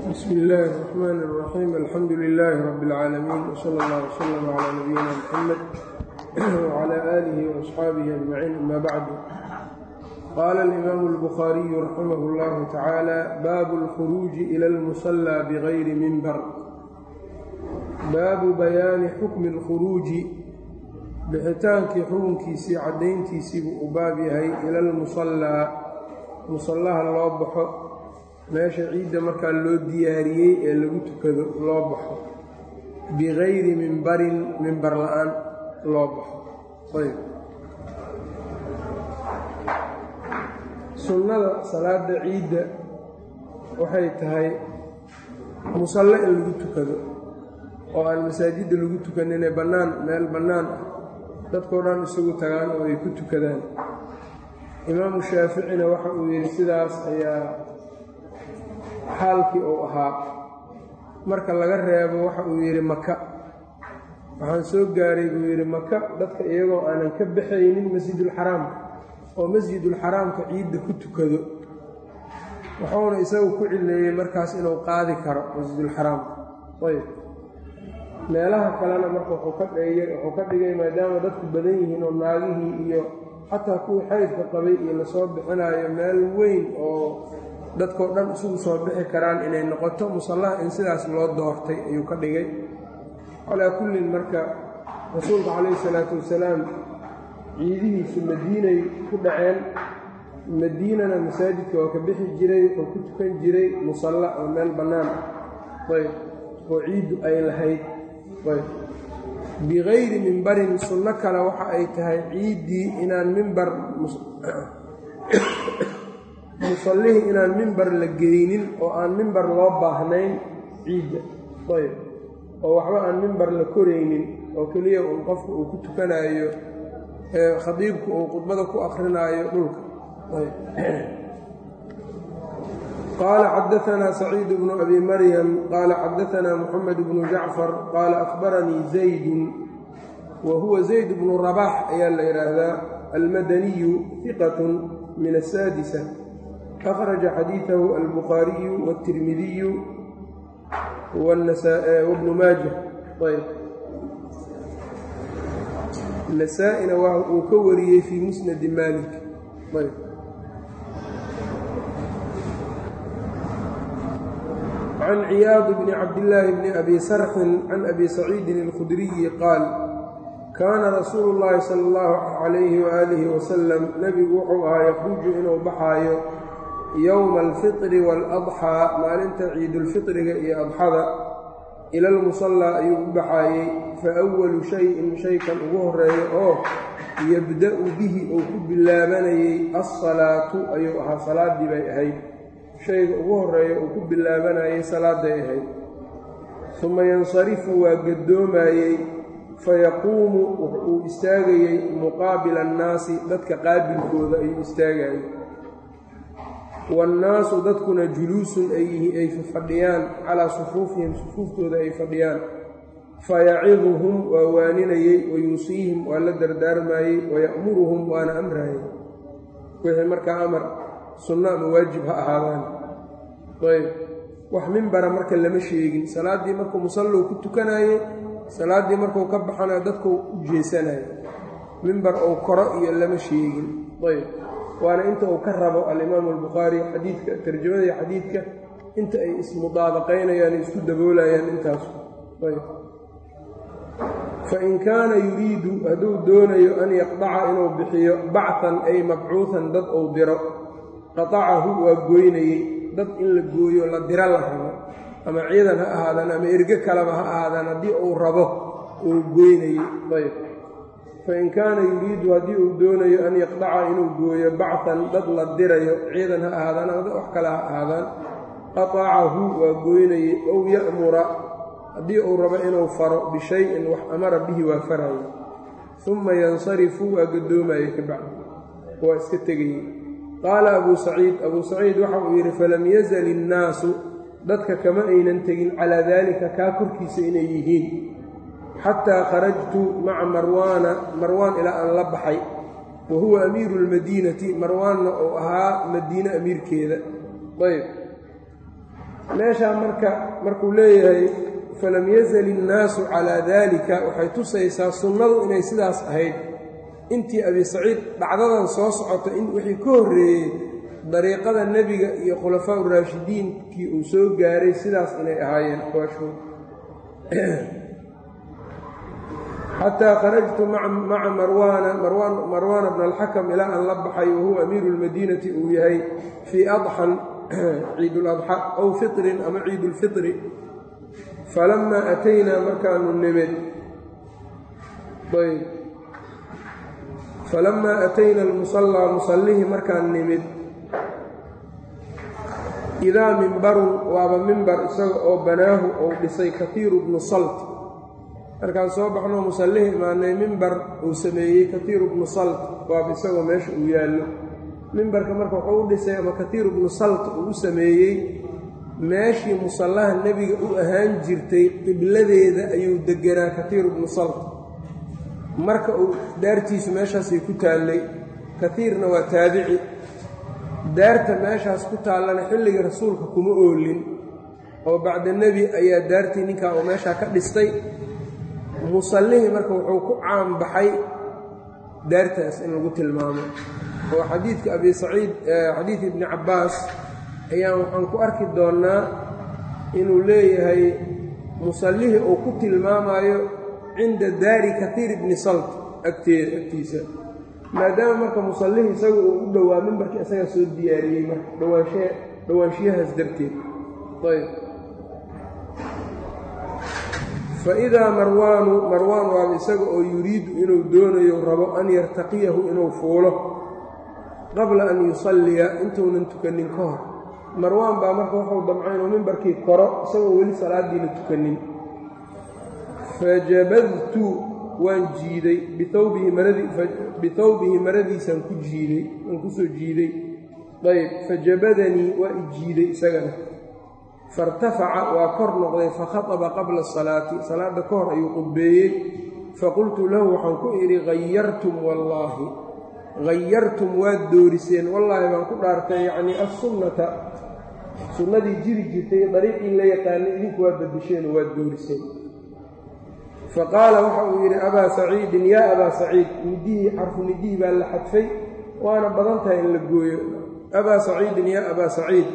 bsm اllh الرحmn الرaxيim alxamdu لlh rb العaalamiin wslى اllه وslm عlى nabiyina mxamed وعlى آlih وأصxaabih أجmaciin ama bacdu qala الإmam الbkhariyu raximah اllah tacaalى baabu اlkhuruuji ilى اlmuصlى bغayri minbar baabu bayaani xukmi اlkhuruuji bixitaankii xukunkiisii caddayntiisiibuu u baab yahay ila lmusallaa musallaha loo baxo meesha ciidda markaa loo diyaariyey ee lagu tukado loo baxo bigayri mimbarin mimbar la-aan loo baxo ayb sunnada salaada ciidda waxay tahay musalle in lagu tukado oo aan masaajidda lagu tukaninee bannaan meel bannaan ah dadkao dhan isugu tagaan oo ay ku tukadaan imaamu shaaficina waxa uu yidhi sidaas ayaa xaalkii uu ahaa marka laga reebo waxa uu yidhi maka waxaan soo gaaray buu yidhi maka dadka iyagoo aanan ka baxaynin masjidulxaraamka oo masjidulxaraamka ciidda ku tukado wuxuuna isagu ku cileeyey markaas inuu qaadi karo masjidulxaraamka ayb meelaha kalena marka wuxuu ka dheeyey wuxuu ka dhigay maadaama dadku badan yihiin oo naagihii iyo xataa kuwii xaydka qabay iyo lasoo bixinaayo meel weyn oo dadkao dhan isugu soo bixi karaan inay noqoto musallaha in sidaas loo doortay ayuu ka dhigay calaa kullin marka rasuulka calayhi salaatu wasalaam ciidihiisu madiinay ku dhaceen madiinana masaajidka waa ka bixi jiray oo ku tukan jiray musalla oo meel bannaan ayb oo ciiddu ay lahayd ayb bigayri mimbarin sunno kale waxa ay tahay ciiddii inaan mimbar musallihii inaan mimbar la geynin oo aan mimbar loo baahnayn ciidda ayb oo waxba aan mimbar la koraynin oo keliya uun qofka uu ku tukanaayo khadiibku uu khudbada ku akrinaayo dhulka qaala xadaanaa saciid bnu abi maryam qaala xadaanaa muxamed bnu jacfar qaala akhbaranii zaydun wa huwa zayd bnu rabax ayaa la yidhaahdaa almadaniyu hiqatun min asaadisa akhraja xadiidahu albukhaariyu wاtirmidiyu wabnu maaja ayb nasaa-ina uu ka wariyey fii musnadi maalik ayb can ciyaad bni cabdillaahi bni abi sarxin can abi saciidin اlkhudriyi qaal kaana rasuulu llaahi sala allahu calayhi waaalihi wasalam nebigu wuxuu ahaa yakhruju inuu baxaayo yowma alfitri waaladxaa maalinta ciidulfitriga iyo adxada ila almusallaa ayuu u baxaayey fa awalu shayin shaykan ugu horeeyo oo yabda-u bihi uu ku bilaabanayey alsalaatu ayuu ahaa salaaddii bay ahayd shayga ugu horeeya uu ku bilaabanayey salaaday ahayd suma yansarifu waa gaddoomayey fayaquumu uu istaagayey muqaabila annaasi dadka qaabilkooda ayuu istaagayey waannaasu dadkuna juluusun ay fadhiyaan calaa sufuufihim sufuuftooda ay fadhiyaan fayaciduhum waa waaninayey wayuusiihim waa la dardaarmayey waya'muruhum waana amrayey wixii markaa amar sunno ama waajib ha ahaadaan ayb wax mimbara marka lama sheegin salaaddii markuu musallow ku tukanaye salaaddii markuu ka baxanayo dadku u jeesanayo mimbar ou koro iyo lama sheegin ayb waana inta uu ka rabo alimaamu albukhaari xadiidka tarjamada iyo xadiidka inta ay ismudaabaqaynayaan isku daboolayaan intaas ayb fain kaana yuriidu hadduu doonayo an yaqdaca inuu bixiyo bachan ay mabcuuhan dad uu diro qatacahu waa gooynayey dad in la gooyo la diro la rabo ama ciidan ha ahaadaan ama erge kaleba ha ahaadaan haddii uu rabo uu goynayey ayb fain kaana yuriidu haddii uu doonayo an yaqdaca inuu gooyo bachan dad la dirayo ciidan ha ahaadaan ama wax kale ha ahaadaan qatacahu waa gooynayey ow ya'mura haddii uu rabo inuu faro bishayin wax amara bihi waa farayo uma yansarifu waa gaddoomaye ka bacdi waa iska tegayey qaala abuu saciid abuu saciid waxa uu yidhi falam yazal innaasu dadka kama aynan tegin calaa daalika kaa korkiisa inay yihiin xataa kharajtu maca marwaana marwaan ilaa aan la baxay wa huwa amiiru lmadiinati marwaanna uu ahaa madiine amiirkeeda ayb meeshaa marka markuu leeyahay falam yazal innaasu calaa daalika waxay tusaysaa sunnadu inay sidaas ahayd intii abi saciid dhacdadan soo socota in wixii ka horreeyey dariiqada nebiga iyo khulafaa uraashidiinkii uu soo gaaray sidaas inay ahaayeen aqwaashood xataa kharajtu maca marwaana marwaana bna alxakam ilaa aan la baxay wahuwa amiiru lmadiinati uu yahay fii adxan ciiduladxa aw fitrin ama ciidulfitri falamaa ataynaa markaanu nimid ayb falamaa atayna almusallaa musallihii markaan nimid idaa mimbarun waaba mimbar isaga oo banaahu ou dhisay katiiru bnu salt markaan soo baxnoo musallihii imaanay mimbar uu sameeyey katiiru bnu salt waaba isagoo meesha uu yaallo mimbarka marka wuxuu u dhisay ama katiiru bnu salt uu u sameeyey meeshii musallaha nebiga u ahaan jirtay qibladeeda ayuu deganaa katiiru bnu salt marka uu daartiisu meeshaasay ku taallay katiirna waa taabici daarta meeshaas ku taallana xilligii rasuulka kuma oolin oo bacda nebi ayaa daartii ninkaa oo meeshaa ka dhistay musallihii marka wuxuu ku caanbaxay daartaas in lagu tilmaamo oo xadiidka abi saciid xadiid ibni cabbaas ayaan waxaan ku arki doonnaa inuu leeyahay musallihii uu ku tilmaamayo cinda daari katiir ibni salt agteeda agtiisa maadaama marka musallihii isaga uu u dhowaa mimbarkii isagaa soo diyaariyey marka dhawaansha dhowaanshiyahaas darteed ayb faidaa marwaanu marwaan waaba isaga oo yuriidu inuu doonayo rabo an yartaqiyahu inuu fuulo qabla an yusalliya intuunan tukanin ka hor marwaan baa marka wuxuu damcay inuu mimbarkii koro isagoo weli salaadiina tukanin fajabadtu waan jiiday bihawbihi maradiisaan ku jiiday waan kusoo jiiday ayb fajabadanii waa i jiiday isagana fairtafaca waa kor noqday fakhaطaba qabla asalaati salaadda ka hor ayuu qudbeeyey faqultu lahu waxaan ku idhi hayartum wallaahi hayartum waad dooriseen wallaahi baan ku dhaartay yacnii assunnata sunnadii jiri jirtay dariiqii la yaqaanay idinku waa badisheen oo waad dooriseen faqaala waxa uu yidhi abaa saciidin yaa abaa saciid nidihii xarfu nidihii baa la xadfay waana badan tahay in la gooyo abaa saciidin yaa abaa saciid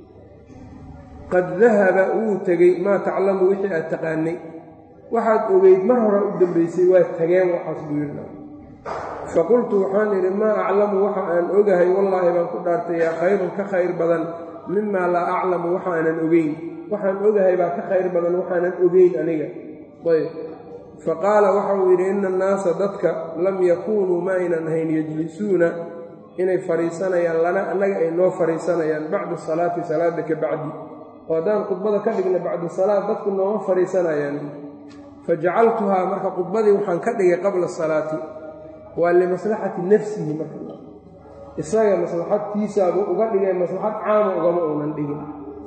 qad dahaba wuu tegey maa taclamu wixii aad taqaanay waxaad ogeyd mar hore u dambaysay waa tageen waxaas buu yidhi faqultu waxaan idhi maa aclamu waxa aan ogahay wallaahi baan ku dhaartay yaa khayrun ka khayr badan mimaa laa aclamu waxa aanan ogeyn waxaan ogahay baa ka khayr badan waxaanan ogeyn aniga ayb faqaala waxa uu yidhi ina annaasa dadka lam yakuunuu ma aynan ahayn yejlisuuna inay fadhiisanayaan lana annaga ay noo fadhiisanayaan bacda salaati salaadda ka bacdi oo haddaan khudbada ka dhigna bacda salaad dadku nooma fadhiisanayaan fajacaltuhaa marka khudbadii waxaan ka dhigay qabla salaati waa limaslaxati nafsihi marka isaga maslaxadtiisaabuu uga dhigay maslaxad caama ugama uunan dhigin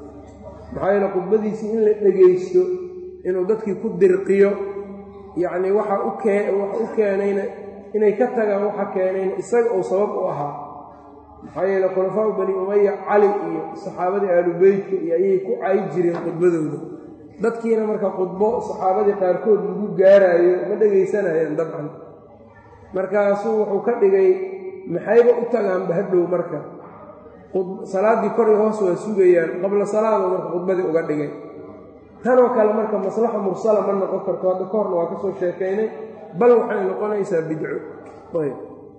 maxaa yeele khudbadiisii in la dhegaysto inuu dadkii ku dirqiyo yacnii waxa u kee waxa u keenayna inay ka tagaan waxa keenayna isaga uu sabab u ahaa maxaa yeele khulafaau bani umaya cali iyo saxaabadii aalubeytka iyo ayay ku cay jireen khudbadooda dadkiina marka khudbo saxaabadii qaarkood lagu gaaraayo ma dhegaysanayaan dabcan markaasuu wuxuu ka dhigay maxayba u tagaanba hadhow marka salaaddii kor iyo hoos waa sugayaan qabla salaado marka khudbadii uga dhigay tanoo kale marka maslaxa mursala ma noqon karto hadda ka horna waa ka soo sheekaynay bal waxay noqonaysaa bidco ayb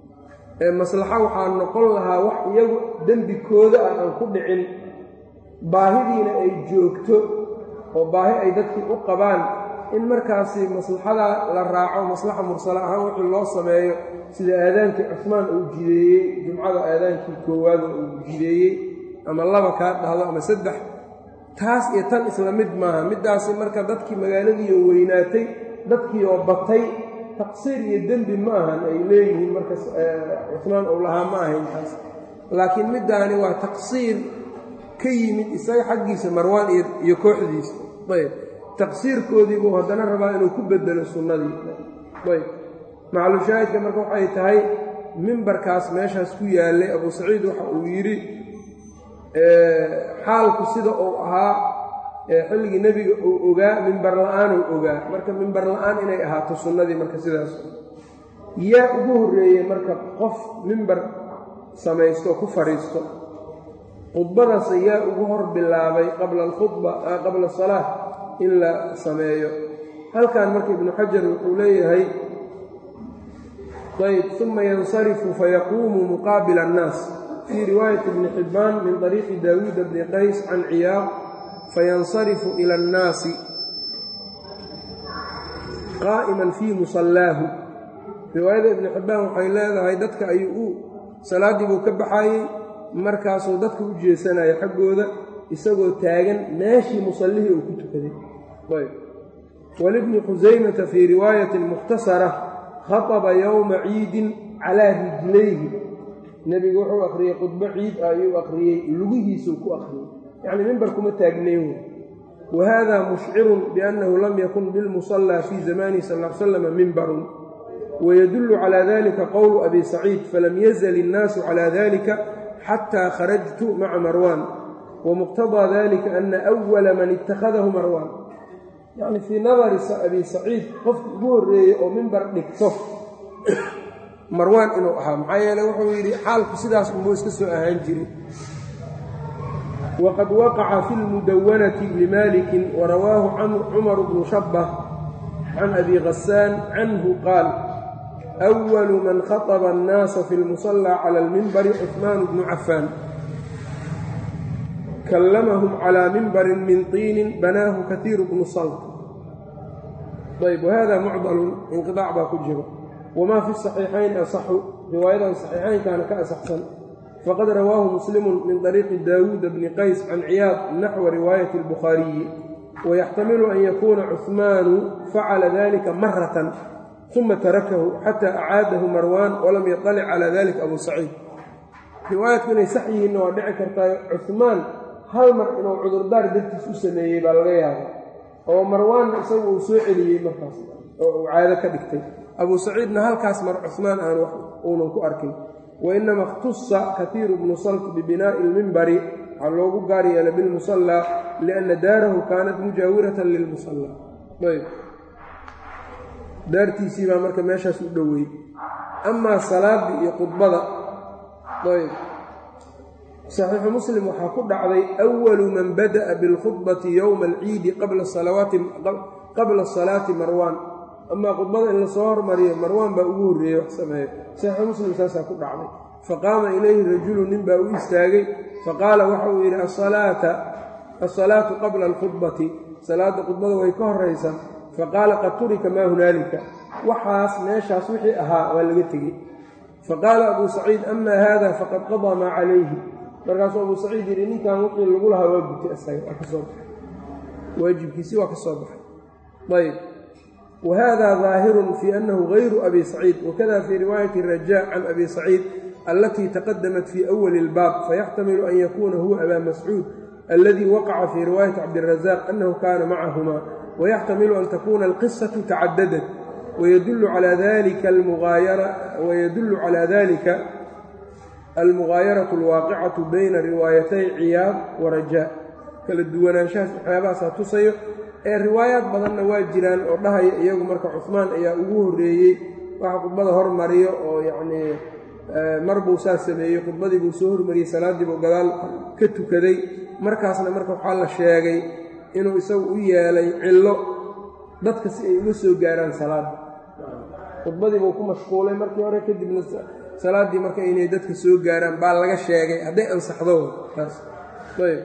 maslaxa waxaa noqon lahaa wax iyagu dembikooda ah aan ku dhicin baahidiina ay joogto oo baahi ay dadkii u qabaan in markaasi maslaxadaa la raaco maslaxa mursala ahaan wixii loo sameeyo sida aadaankii cusmaan uu jideeyey jumcada aadaankii koowaada uu jideeyey ama laba kaa dhahdo ama saddex taas iyo tan isla mid maaha middaasi marka dadkii magaaladiioo weynaatay dadkii oo batay taqsiir iyo dembi ma ahan ay leeyihiin marka cusmaan uu lahaa ma ahayn taas laakiin middaani waa taqsiir ka yimid isaga xaggiisa marwaan iyo kooxdiisa ayb taqsiirkoodii buu haddana rabaa inuu ku bedelo sunnadii ayb maclushaahidka marka waxay tahay mimbarkaas meeshaas ku yaallay abuu saciid waxa uu yidhi xaalku sida uu ahaa ee xilligii nebiga uu ogaa mimbar la-aanuu ogaa marka mimbar la-aan inay ahaato sunnadii marka sidaas yaa ugu horreeyey marka qof mimbar samaysto ku fadhiisto khudbadaas yaa ugu hor bilaabay qabla alkhudba qabla asalaa in la sameeyo halkan marka ibnu xajar wuxuu leeyahay ayb uma yansarifu fayaquumu muqaabila annaas fii riwaayati ibni xibbaan min طariiqi daawuuda bni qays can ciyaaq fayansarifu ila annaasi qaa'iman fii musallaahu riwaayada ibni xibbaan waxay leedahay dadka ayuu u salaaddii buu ka baxayey markaasuu dadka u jeesanaya xaggooda isagoo taagan meeshii musallihii uu ku tukaday ayb walibni khusaymata fii riwaayatin mukhtasara khaطba yowma ciidin calaa rijlayhi nebigu wuxuu akhriyey khudbo ciid ah ayuu akhriyey lugihiisuu ku akhriyey yacnii mimbar kuma taagnayn wey wa hada mushcirun biannahu lam yakun bilmusallaa fii zamanihi sal l slama mimbarun wydul calى dalika qowlu abi saciid falam yazl الnaasu calى dalika xatى kharajtu maca marwan wamuqtaضىa dalika ana أwala man ittakhadahu marwan yani fii nadari abi saciid qofki ugu horeeyey oo mimbar dhigto marwaan inuu ahaa maxaa yeele wuxuu yidhi xaalku sidaas unbuu iska soo ahaan jiray waqad waqaca fi اlmudawanati limaliki warawaahu cumar bnu shabh can abi hasaan canhu qaal أول man khaطba الnaasa fi اlmusلى calى اlmimbari cثmaan bnu cafaan kallamahum calى mimbari min طiinin banaahu kahiir bnu salt ayb wahada mucdalun inqiطaac baa ku jiro wma fi الصaxiixayn asaxu riwaayadan صaxiixaynkana ka asaxsan faqad rawaahu muslimu min طariiqi daawuuda bni qays can ciyaad naxwa riwaayaةi الbukhaariyi wayaxtamilu an yakuuna cuثmaanu facala dalika maratan uma tarakahu xataa acaadahu marwaan walam yaطalic calى dalika abu saciid riwaayadku inay sax yihiinna waa dhici kartaa cuثmaan hal mar inuu cudurdaar dartiis u sameeyey baa laga yaaba oo marwaanna isagu uu soo celiyey markaas oo uu caado ka dhigtay abu saciidna halkaas mar cuثmaan aan wax uunan ku arkin wainama اkhtusa katiiru bnu salt bibinaa'i اlmimbari waxaa loogu gaar yeelay bilmusallaa lianna daarahu kaanat mujaawiratan lilmusallaa ayb daartiisii baa marka meeshaas u dhoweey amaa salaadii iyo khudbada ayb saxiixu muslim waxaa ku dhacday awalu man bada'a bilkhudbati yowma alciidi qabla salaati marwaan amaa khudbada in lasoo hormariyo marwaan baa ugu horreeyey wax sameeyo saxiixu muslim saasaa ku dhacday faqaama ilayhi rajulu nin baa u istaagay faqaala waxa uu yidhi asalaatu qabla alkhudbati salaadda khudbada way ka horaysaa faqaala qad turika maa hunaalika waxaas meeshaas wixii ahaa waa laga tegey faqaala abuu saciid amaa haada faqad qadaa maa calayhi markaasuu abuu saciid yidhi ninkan wixii lagu lahaa waa gutay isaga waa ka soo baxay waajibkiisii waa ka soo baxay ayb wa hada daahirun fii annahu gayru abi saciid wakada fii riwaayati rajaa can abi saciid alatii taqadamat fii awali اlbaab fayaxtamilu an yakuuna huwa abaa mascuud aladii waqaca fii riwaayati cabdirazaq annahu kaana macahuma ويxtamilu an takuna alqisaة tacadadat wydul calى dalika almugaayaraة اlwaaqicaةu bayna riwaayatay ciyaad warajaa kala duwanaanshahaas waxyaabahaasaa tusayo ee riwaayaad badanna waa jiraan oo dhahaya iyagu marka cuثmaan ayaa ugu horeeyey waxa khudbada hormariyo oo yanii mar buu saa sameeyey khudbadii buu soo hormariyey salaaddii buu gadaal ka tukaday markaasna marka waxaa la sheegay inuu isagu u yeelay cillo dadka si ay uga soo gaaraan salaadda khudbadii buu ku mashquulay markii hore kadibna salaaddii marka inay dadka soo gaaraan baa laga sheegay hadday ansaxdo taas ayb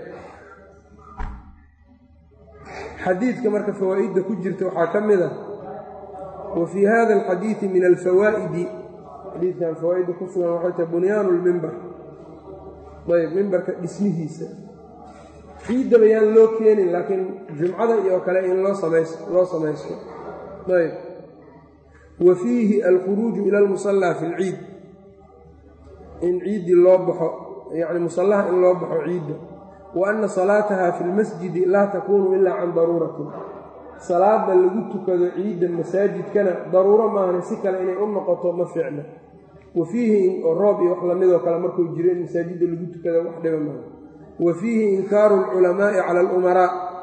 xadiidka marka fawaa'idda ku jirta waxaa ka mid ah wa fii hada alxadiidi min alfawaa'idi xadiidkan fawaa'idda ku sugan waxay tahay bunyaanu lmimbar ayb mimbarka dhismihiisa ciiddaba yaan loo keenin laakiin jumcada iyo kale in loo samays loo samaysto ayb wa fiihi alkhuruuju ila almusallaa fi lciid in ciiddii loo baxo yacni musallaha in loo baxo ciidda wa anna salaataha fi lmasjidi laa takuunu ilaa can daruuratin salaada lagu tukado ciidda masaajidkana daruuro maahane si kale inay u noqoto ma fiicna wa fiihi roob iyo wax lamidoo kale markuu jiro in masaajidda lagu tukado wax dhiba maaha wa fiihi inkaaru alculamaa'i cala alumaraa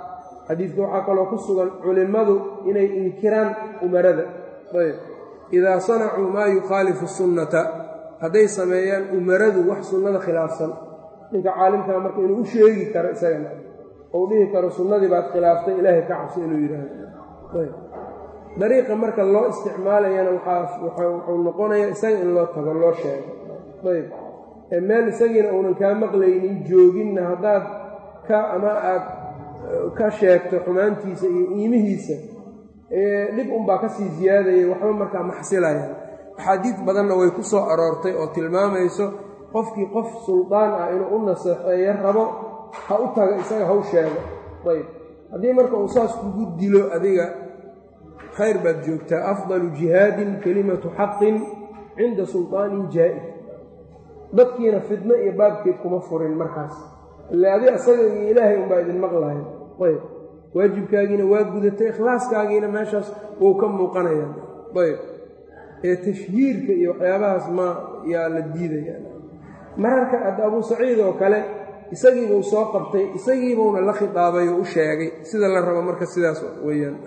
xadiidka waxaa kaloo ku sugan culimmadu inay inkiraan umarada ayb idaa sanacuu maa yukhaalifu sunnata hadday sameeyaan umaradu wax sunnada khilaafsan ninka caalimkaa marka inuu u sheegi karo isagana ou dhihi karo sunnadii baad khilaaftay ilaahay ka cabso inuu yidhaahdo ayb dariiqa marka loo isticmaalayana wuxuu noqonayaa isaga in loo tago loo sheego ayb ee meel isagiina uunan kaa maqlaynin jooginna haddaad ka ama aad ka sheegto xumaantiisa iyo iimihiisa dhib unbaa ka sii siyaadayay waxba markaa maxsilayaan axaadiid badanna way ku soo aroortay oo tilmaamayso qofkii qof suldaan ah inuu u naseexeeyo rabo ha u taga isaga haw sheego ayb haddii marka uu saas kugu dilo adiga khayr baad joogtaa afdalu jihaadin kelimatu xaqin cinda sulطaanin jaa'id dadkiina fidno iyo baabkeed kuma furin markaas ile adi asaga iyo ilaahay unbaa idin maqlahay ayb waajibkaagiina waa gudatay ikhlaaskaagiina meeshaas wou ka muuqanayaan ayb ee tashhiirka iyo waxyaabahaas ma yaa la diidaya mararka ad abuu saciid oo kale isagiibuu soo qabtay isagiibuuna la khitaabay oo u sheegay sida la rabo marka sidaas weeyaan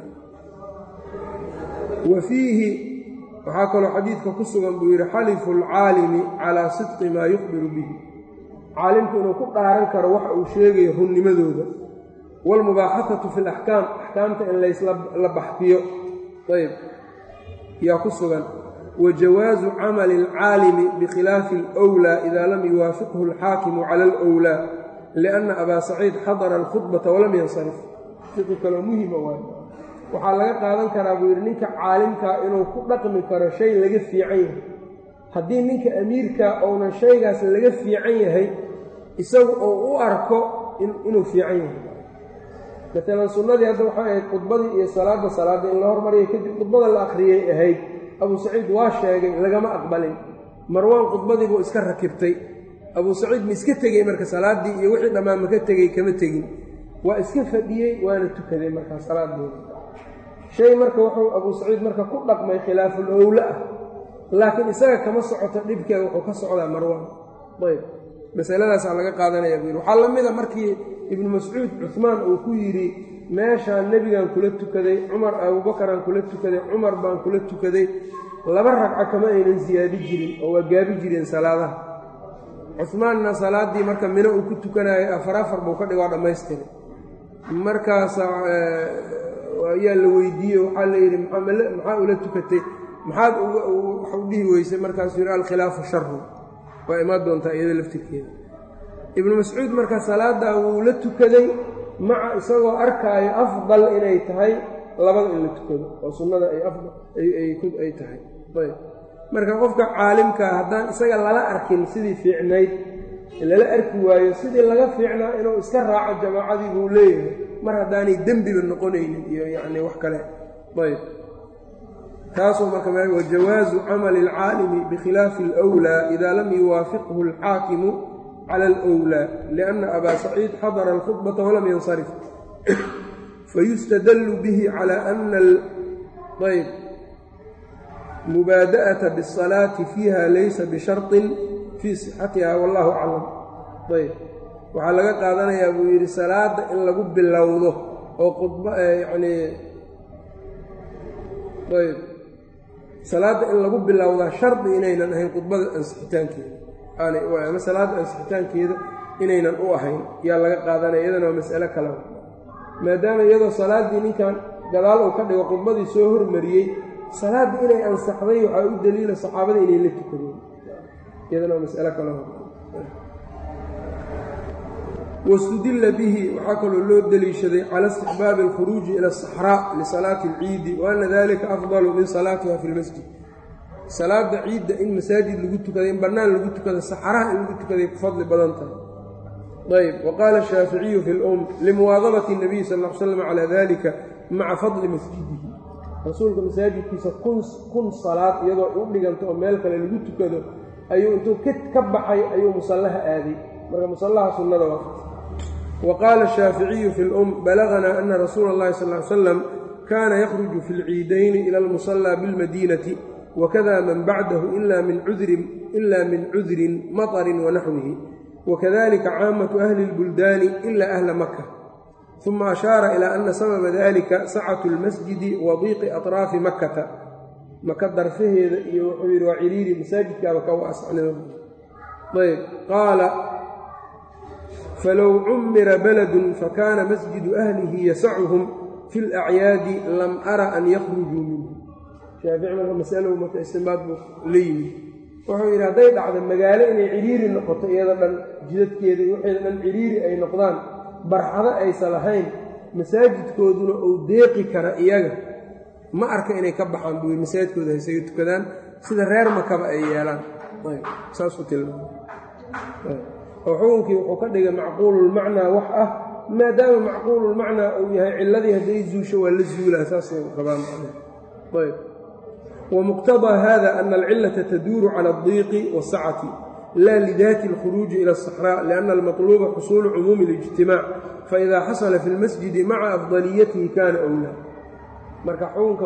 wa fiihi waxaa kaloo xadiidka ku sugan buu yidhi xalifu alcaalimi calaa sidqi maa yukhbiru bihi caalimku inuu ku dhaaran karo waxa uu sheegayo runnimadooda waalmubaaxafatu fi alaxkaam axkaamta in laysla baxfiyo ayb yaa ku sugan wa jawaasu camali alcaalimi bikhilaafi alwlaa idaa lam yuwaafiqhu alxaakimu cala alwlaa lianna abaa saciid xadara alkhudbata walam yansarif fiqi kaloo muhima waay waxaa laga qaadan karaa buu yidhi ninka caalimkaa inuu ku dhaqmi karo shay laga fiican yahay haddii ninka amiirkaa ounan shaygaas laga fiican yahay isagu uu u arko inuu fiican yahay maalan sunnadii hadda waxay ahayd khudbadii iyo salaadda salaadda in la hormariyay kadib khudbada la akhriyay ahayd abuu saciid waa sheegay lagama aqbalin marwaan khudbadii buu iska rakibtay abuu saciid ma iska tegey marka salaaddii iyo wixii dhammaan maka tegey kama tegin waa iska fadhiyey waana tukaday markaa salaadooda shay marka wuxuu abuu saciid marka ku dhaqmay khilaaful owle ah laakiin isaga kama socoto dhibkeeda wuxuu ka socdaa marwaan ayb masaladaasaa laga qaadanaya buu yidhi waxaa la mida markii ibnu mascuud cuhmaan uu ku yidhi meeshaan nebigaan kula tukaday cumar abuubakaraan kula tukaday cumar baan kula tukaday laba ragco kama aynan siyaadi jirin oo waa gaabi jireen salaadaha cuhmaanna salaaddii marka mino uu ku tukanayo afar afar buu ka dhig waa dhammaystiray markaas ayaa la weydiiyey waxaa la yidhi maxaa ula tukatay maxaad waxu dhihi weysay markaasuu yidhi alkhilaafu sharu waa imaan doontaa iyada laftirkeeda ibnu mascuud marka salaadaa wuu la tukaday maca isagoo arkaayo afdal inay tahay labada in la tukado oo sunnada ay tahay ayb marka qofka caalimkaa haddaan isaga lala arkin sidii fiicnayd lala arki waayo sidii laga fiicnaa inuu iska raaco jamaacadii buu leeyahay mar haddaanay dembiba noqonaynin iyo yacni wax kale ayb taasoo marka wajawaazu camali alcaalimi bikhilaafi alwlaa idaa lam yuwaafiqhu alxaakimu cala alwlaa lianna abaa saciid xadara alkhudbata walam yansarif fayustadallu bihi cala ana ayb mubaada'ata biاsalaati fiiha laysa bisharطin fii sixatiha wallahu aclam ayb waxaa laga qaadanayaa buu yidhi salaadda in lagu bilowdo oo khudba yacni ayb salaadda in lagu bilowdaa shardi inaynan ahayn khudbada ansixitaankeeda ama salaadda ansixitaankeeda inaynan u ahayn yaa laga qaadanaya iyadana waa mas'alo kale maadaama iyadoo salaaddii ninkan gadaal uu ka dhigo khudbadii soo hormariyey salaaddii inay ansaxday waxaa u daliila saxaabada inay la tukadeen iyadana waa mas'alo kale wاstudila bihi waxaa kaloo loo deliishaday cala istixbaabi اlkhuruuji ila asaxraa lisalaati اlciidi wa ana dalika afdalu min salaatiha fi lmasjid salaada ciidda in masaajid lagu tukaday in bannaan lagu tukada saxraha in lagu tukaday ku fadli badan tahay ayb waqaala shaaficiyu fi lum limuwaadabati اnabiy sal l slam calaa dalika maca fadli masjidihi rasuulka masaajidkiisa kun salaad iyadoo u dhiganto oo meel kale lagu tukado ayuu intuu ka baxay ayuu musallaha aaday marka musallaha sunnada waa wqaala الshaaficiyu fi اlum balaغna ana rasuula اllahi sal ly slam kaana yakhruju fi اlciidayni ila اlmusallى biاlmadinati wakada man bacdahu ila min cudrin maطrin wanaxwihi wakadalika caamatu ahli اlbuldaani ila ahla maka uma ashaara ilaa ana sababa dalika sacatu lmasjidi wa diiqi atraafi makkata maka darfaheeda iyo wuxuu yidhi waa ciriiri masaajidkaaba ka waasacnayb qaala falow cumira baladun fakana masjidu ahlihi yasacuhum fi lacyaadi lam ara an yakhrujuu minhu shaafici marka masalo marka istimbaad buu la yimid wuxuu yidhi hadday dhacdo magaalo inay ciriiri noqoto iyada dhan jidadkeeda iyo waxeeda dhan ciriiri ay noqdaan barxado aysa lahayn masaajidkooduna uu deeqi kara iyaga ma arka inay ka baxaan buu yidhi masaajidkooda haysaga tukadaan sida reer makaba ay yeelaan saasuu tilmaamay oo xukunkii wuxuu ka dhigay macquululmacnaa wax ah maadaama macquululmacnaa uu yahay ciladii hadday zuusho waa la zuulaa saasay qabaan ayb ومqتضى hذا أن الcلة تdور على الضيق والscة lا لذات الخروج إلى الصحراء لأن المطلوب xصول cموم الاجتiماع فإذا xصل في المسجد mعa أفضليته kاna أولى marka xukunka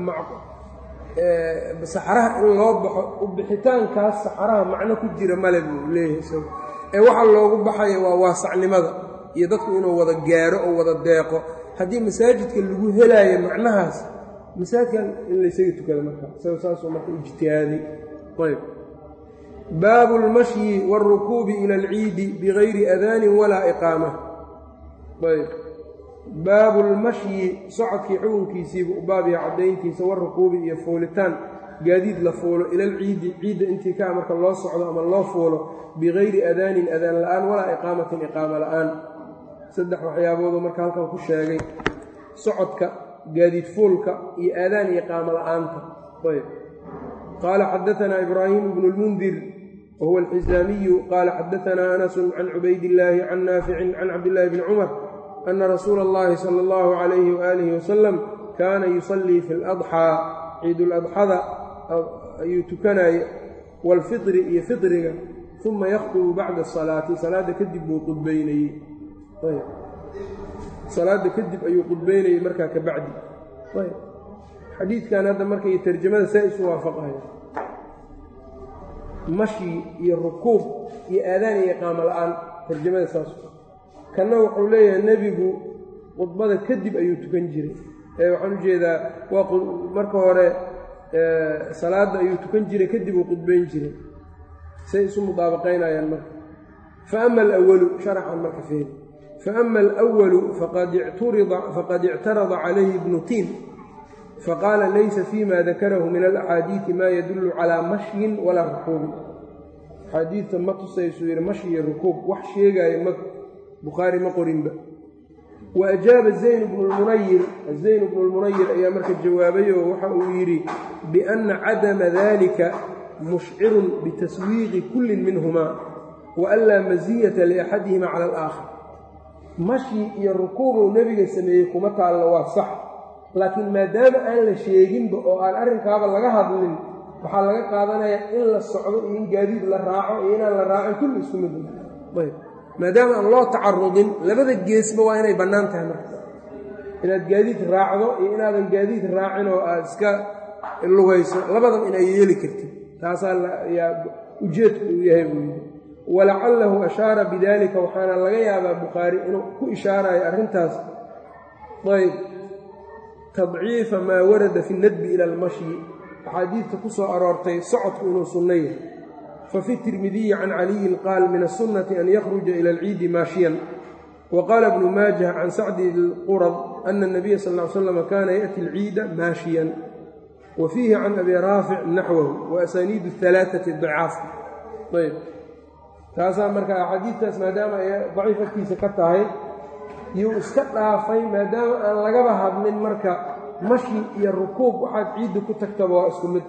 saxraha in loo baxo ubixitaankaas saxraha macno ku jira male buu leeyahay ee waxa loogu baxaya waa waasacnimada iyo dadku inuu wada gaaro oo wada deeqo haddii masaajidka lagu helaayo macnahaas masaajidkan in laysaga tukada marka isaga saasuu marka ijtihaaday ayb baabu اlmashyi wاlrukuubi ila اlciidi bigayri adaanin walaa iqaama ayb baabu lmashyi socodkii xukunkiisiibu u baab yaha caddayntiisa warukuubi iyo fuulitaan gaadiid la fuulo ila alciidi ciidda intii kaa marka loo socdo ama loo fuulo bigayri adaanin adaan la'aan walaa iqaamatin iqaama la'aan saddex waxyaabooduu marka halkan ku sheegay socodka gaadiid fuulka iyo aadaan iyo qaamo la'aanta ayb qaala xadaanaa ibraahimu bnu lmundir wa huwa alxisaamiyu qaala xadaanaa anasun can cubaydillaahi can naaficin can cabdillaahi bni cumar ana rasuula اllahi sala allahu calayhi waaalihi wasalam kaana yusallii fi ladxaa ciiduladxada ayuu tukanaya waalfitri iyo fitriga uma yakhdubu bacda asalaati salaadda kadib buu qudbaynayey salaadda kadib ayuu qudbaynayey markaa ka bacdi xadiidkan hadda marka iyo tarjamada saa isu waafaqaya mashyi iyo rukuub iyo aadaan iyo iqaamo la'aan tarjamada saas kanna wuxuu leeyahay nebigu khudbada kadib ayuu tukan jiray ee waxaan u jeedaa waa marka hore salaadda ayuu tukan jiray kadib uu qudbayn jiray say isu mudaabaqaynayaan marka fa ama alawalu sharaxan marka feeri faama alwalu faqad ictarada calayhi ibnu tiin faqaala laysa fima dakarahu min alaxaadiidi maa yadullu calaa mashyin walaa rukuubin axaadiidta ma tusaysuu yidhi mashyi rukuub wax sheegaayo ma bukhaari ma qorinba wa ajaaba zayn bnu lmunayir zayn bnu lmunayir ayaa marka jawaabay oo waxa uu yidhi bianna cadama dalika mushcirun bitaswiiqi kullin minhumaa wa an laa masiyata liaxadihima cala alaakhar mashyi iyo rukuubuu nebiga sameeyey kuma taallo waa sax laakiin maadaama aan la sheeginba oo aan arrinkaaba laga hadlin waxaa laga qaadanayaa in la socdo iyo in gaadiid la raaco iyo inaan la raacin kulli isku mid ayb maadaama aan loo tacarudin labada geesba waa inay bannaan tahay marka inaad gaadiid raacdo iyo inaadan gaadiid raacin oo aad iska lugayso labadaba inay yeeli kartid taasaa yaa ujeedku uu yahay buu yidhi walacalahu ashaara bidalika waxaana laga yaabaa bukhaari inuu ku ishaarayo arrintaas ayb tadciifa maa warada fi nadbi ila almashyi axaadiidta ku soo aroortay socodku inuu sunno yahay fafi tirmidiyi can caliyin qaal min aلsunnati an yakhruja ila alciidi maashiyan wa qaala bnu maajah can sacdi lqurad ana اnabiya sal ly slam kana yaأti alciida maashiyan wa fiihi can abi raafic naxwahu wa asaniidu اhalaaثati dacaaf ayb taasaa marka axaadiidtaas maadaama ay daciif agtiisa ka tahay yuu iska dhaafay maadaama aan lagaba hadlin marka mashi iyo rukuub waxaad ciidda ku tagtaba waa isku mid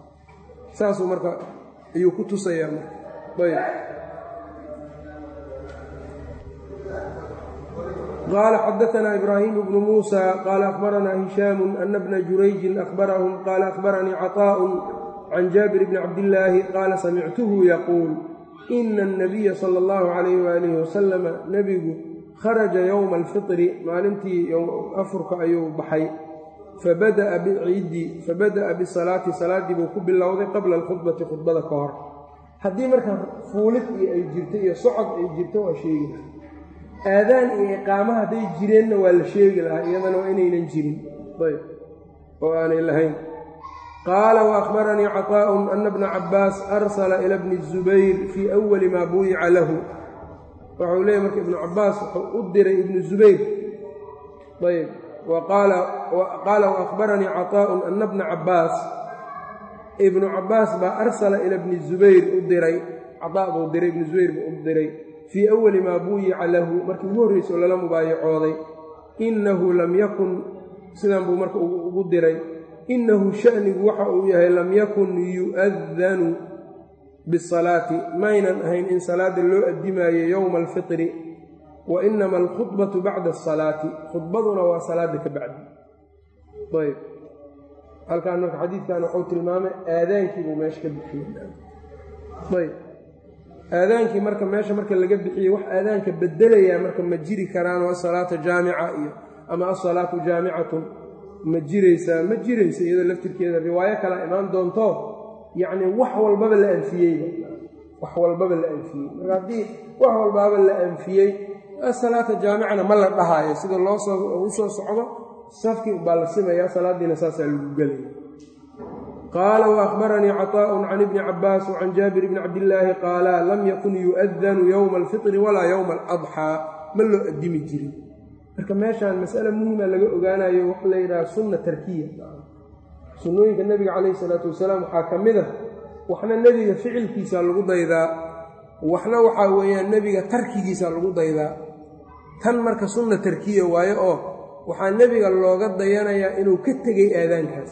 saasuu marka ayuu ku tusayaa marka ayb qaala xadaanaa ibraahimu bnu muusa qaala akhbaranaa hishaamu ana bna jurayjin akhbarahum qaala akhbaranii caطaa'un can jaabir bni cabdillaahi qaala samictuhu yaquul ina annabiya sala allahu calayh waalihi wasalama nebigu kharaja yowma alfitri maalintii afurka ayuu baxay fabada'a biciidi fabada'a bisalaati salaaddii buu ku bilowday qabla alkhudbati khudbada ka hor haddii marka fuulid iyo ay jirto iyo socod ay jirto waa sheegi aadaan iyo iqaama hadday jireenna waa la sheegi lahaa iyadana waa inaynan jirin ayb oo aanay lahayn qaala waأkhbaranii caطaaء ana bna cabaas arsala ila bni الzubayr fii أwali maa buyica lahu waxau leeyay marka ibnu cabaas wuxuu u diray ibnu zubayr ayb qaala waأkhbaranii caطaaء ana bna cabaas ibnu cabaas baa arsala ila bni zubayr u diray caطaa buu diray ibnu zubayr buu u diray fii awali maa buuyica lahu markii ugu horreysa oo lala mubaayacooday innahu lam yakun sidan buu marka ugu diray innahu sha'nigu waxa uu yahay lam yakun yu'adanu bisalaati maynan ahayn in salaada loo addimaayo yowma alfitri wa inama alkhudbatu bacda asalaati khudbaduna waa salaada ka bacdi ayb halkaan marka xadiidkan waxuu tilmaamay aadaankii buu meesha ka bixiyey ayb aadaankii marka meesha marka laga bixiyey wax aadaanka bedelayaa marka ma jiri karaan asalaata jaamica iyo ama asalaatu jaamicatun ma jiraysaa ma jiraysa iyadoo laftirkeeda riwaayo kala imaan doonto yacni wax walbaba la anfiyeyba wax walbaba la anfiyey marka haddii wax walbaba la anfiyey asalaata jaamicana ma la dhahaayo sida loo soo u soo socdo safkii baa la simaya salaadiina saasaa lagu gelaya qaala waأkhbaranii caطaaء can ibni cabaas وcan jaabir bni cabdillaahi qaala lam yakun yu'adanu yowma alfitri walaa yowma aladxaa ma loo addimi jirin marka meeshaan mas'ale muhima laga ogaanayo waxa la yidhaha sunna tarkiya sunnooyinka nebiga calayhi salaatu wasalaam waxaa ka mid a waxna nebiga ficilkiisa lagu daydaa waxna waxaa weeyaan nebiga tarkigiisa lagu daydaa tan marka sunna tarkiya waayo oo waxaa nebiga looga dayanayaa inuu ka tegey aadaankaas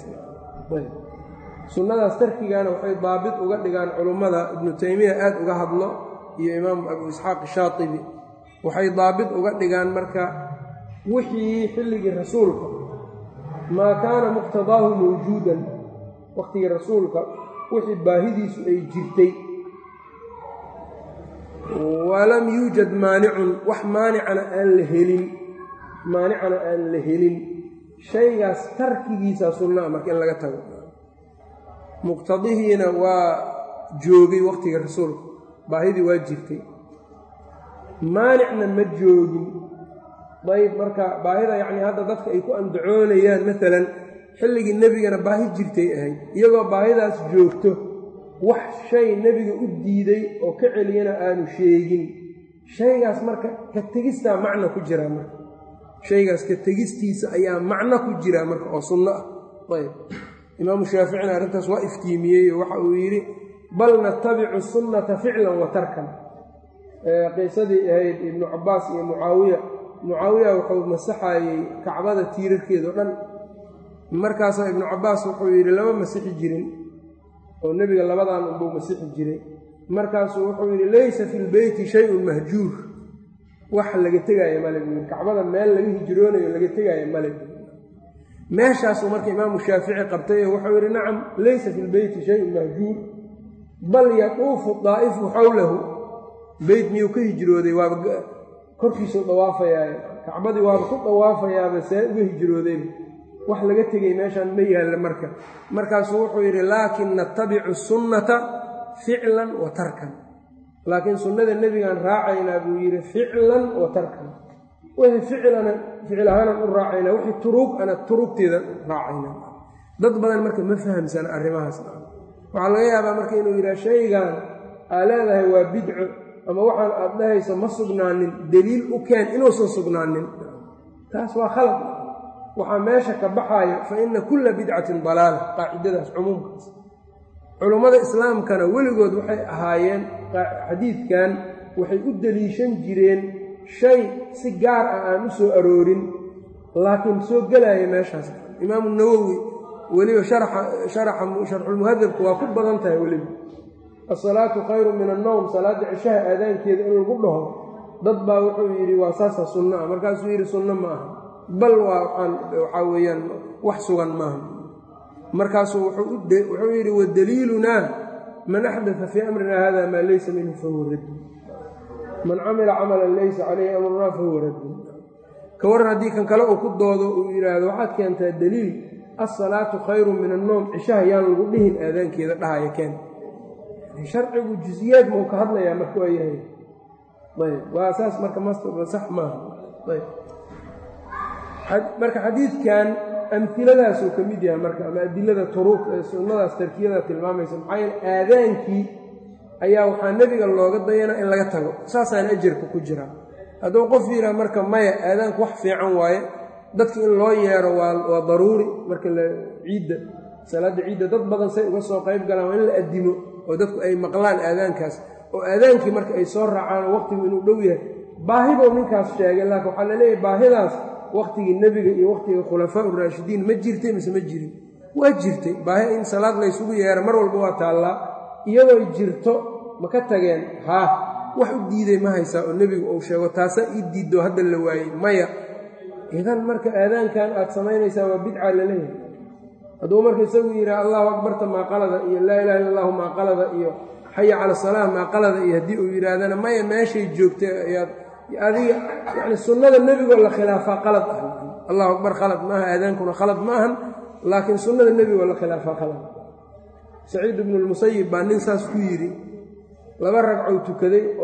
sunnadaas tarkigaana waxay daabit uga dhigaan culummada ibnu taymiya aad uga hadlo iyo imaamu abu isxaaq shaatibi waxay daabit uga dhigaan marka wixii xilligii rasuulka maa kaana muqtadaahu mawjuudan wakhtigii rasuulka wixii baahidiisu ay jirtay walam yuujad maanicun wax maanicana aan la helin maanicana aan la helin shaygaas tarkigiisa sunnaa marka in laga tago muqtadihiina waa joogay wakhtiga rasuulka baahidii waa jirtay maanicna ma joogin dayb marka baahida yacnii hadda dadka ay ku andacoonayaan maalan xilligii nebigana baahi jirtay ahayd iyagoo baahidaas joogto wax shay nebiga u diiday oo ka celiyana aanu sheegin shaygaas marka ka tegistaa macno ku jiraa marka shaygaas ka tegistiisa ayaa macno ku jiraa marka oo sunno ah ayb imaamu shaaficina arrintaas waa iftiimiyey oo waxa uu yidhi bal natabicu sunnata ficlan wa tarkan qiisadii ahayd ibnu cabbaas iyo mucaawiya mucaawiya wuxuu masaxayey kacbada tiirarkeedao dhan markaasaa ibnu cabbaas wuxuu yidhi lama masixi jirin oo nebiga labadan unbuu masixi jiray markaasuu wuxuu yidhi laysa fi lbeyti shayun mahjuur wax laga tegaayo male buu yidhi kacbada meel laga hijroonayo laga tegaayo male meeshaasuu marka imaamu shaafici qabtay oo wuxuu yidhi nacam laysa fi lbeyti shayun mahjuur bal yaduufu daa'ifu xowlahu beyt miyuu ka hijrooday waaba korkiisuu dawaafayaay kacbadii waaba ku dawaafayaaba see uga hijroodeen wax laga tegay meeshaan ma yaalla marka markaasuu wuxuu yidhi laakin natabicu sunnata ficlan wa tarkan laakiin sunnada nebigaan raacaynaa buu yidhi ficlan wa tarkan wixii ficilana ficil ahaanan u raacaynaa wixii turuug ana turuugteeda raacaynaa dad badan marka ma fahamsana arrimahaas waxaa laga yaabaa marka inuu yidhaha shaygan aa leedahay waa bidco ama waxaan aad dhahayso ma sugnaanin deliil u keen inuusan sugnaanin taas waa khalad waxaa meesha ka baxayo fa inna kulla bidcatin dalaala qaacidadaas cumuumkaas culummada islaamkana weligood waxay ahaayeen xadiidkan waxay u deliishan jireen shay si gaar ah aan u soo aroorin laakiin soo gelaya meeshaas imaamu nawowi weliba sharxulmuhadabku waa ku badan tahay weliba asalaatu khayru min annowm salaadda cishaha aadaankeeda in lagu dhaho dad baa wuxuu yidhi waa saasa sunno ah markaasuu yidhi sunno ma aha bal waa waxaa weeyaan wax sugan maaha markaasuu wuxuu yidhi wadaliilunaa man axdaa fii amrina hada maa laysa minhu fahuwa raddi man camila camalan laysa calayhi amrunaa fahuwa raddi ka waran haddii kan kale uu ku doodo uu yidhaahdo waxaad keentaa daliil asalaatu khayru min annoom cishaha yaan lagu dhihin aadaankeeda dhahaya keen sharcigu jusiyaad mau ka hadlayaa marka waa yahay ayb waa saas marka mastaba sax maaha ayb marka xadiidkan amiladaasuu ka mid yahay marka ama adilada turuuq ee sunnadaas tarkiyada tilmaamaysa maxaa yeele aadaankii ayaa waxaa nebiga looga dayanaa in laga tago saasaan ajarka ku jiraa hadduu qof yidhaha marka maya aadaanku wax fiican waaye dadka in loo yeero waa daruuri marka la ciidda salaadda ciidda dad badan say uga soo qayb galaan waa in la addimo oo dadku ay maqlaan aadaankaas oo aadaankii marka ay soo raacaan oo waqtigu inuu dhow yahay baahibou ninkaas sheegay laakiin waxaa la leeyahay baahidaas waqtigii nebiga iyo waqtigii khulafaa uraashidiin ma jirtay mise ma jirin waa jirtay baahi in salaad laysugu yeero mar walba waa taallaa iyadoo jirto ma ka tageen haa wax u diiday ma haysaa oo nebigu uu sheego taasaa ii diiddo hadda la waayey maya idan marka aadaankan aad samaynaysaa waa bidca la leeyahay hadduu marka isagu yidhaha allahu akbarta maaqalada iyo laa ilaha illa allahu maaqalada iyo xaya cala salaah maaqalada iyo haddii uu yidhaahdana maya meeshay joogtay ayaad adiga yani sunnada nebigoo la khilaafaa qalad ah allahu akbar khalad maaha aadaankuna khalad ma ahan laakiin sunnada nebigoo la khilaafaa khalad saciid ibnu lmusayib baa nin saas ku yidhi laba ragcou tukaday oo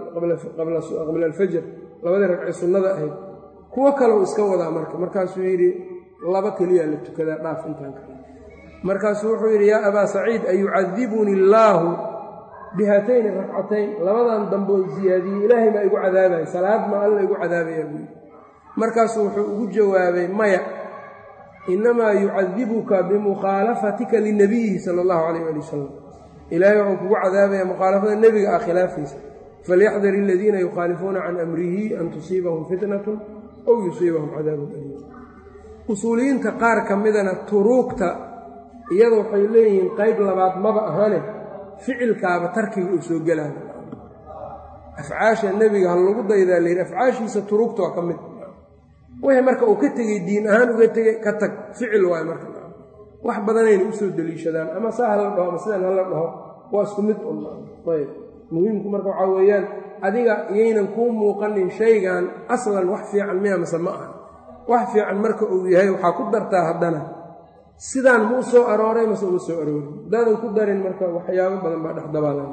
qabla alfajr labadii ragcee sunnada ahayd kuwo kaleu iska wadaa marka markaasuu yidhi laba keliyaa la tukadaa dhaaf intaan kale markaasuu wuxuu yidhi yaa abaa saciid ayucadibuni illaahu bihaatayni ragcatayn labadan damboon siyaadiyey ilaahay maa igu cadaabaya salaad ma alla igu cadaabaya buu yidhi markaasuu wuxuu ugu jawaabay maya innamaa yucadibuka bimukhaalafatika linabiyihi sala allahu calayh ali wasalam ilaahay wuxuu kugu cadaabaya mukhaalafada nebiga ah khilaafaysa falyaxdar aladiina yukhaalifuuna can amrihi an tusiibahum fitnatun ow yusiibahum cadaabun aliim usuuliyiinta qaar ka midana turuugta iyada waxay leeyihiin qayb labaad maba ahane ficilkaaba tarkiga uu soo gelaayo afcaasha nebiga ha lagu daydaa layidhi afcaashiisa turuugta waa ka mid wixii marka uu ka tegey diin ahaan uga tegey ka tag ficil waayo marka wax badanayna usoo deliishadaan ama saa hala dhaho ama sidaan hala dhaho waa isku mid un ayb muhiimku marka waxaa weeyaan adiga iyaynan kuu muuqanin shaygan aslan wax fiican miya mase ma aha wax fiican marka uu yahay waxaa ku dartaa haddana sidaan ma u soo arooray mase uma soo aroorin haddaadan ku darin marka waxyaabo badan baa dhexdabaalan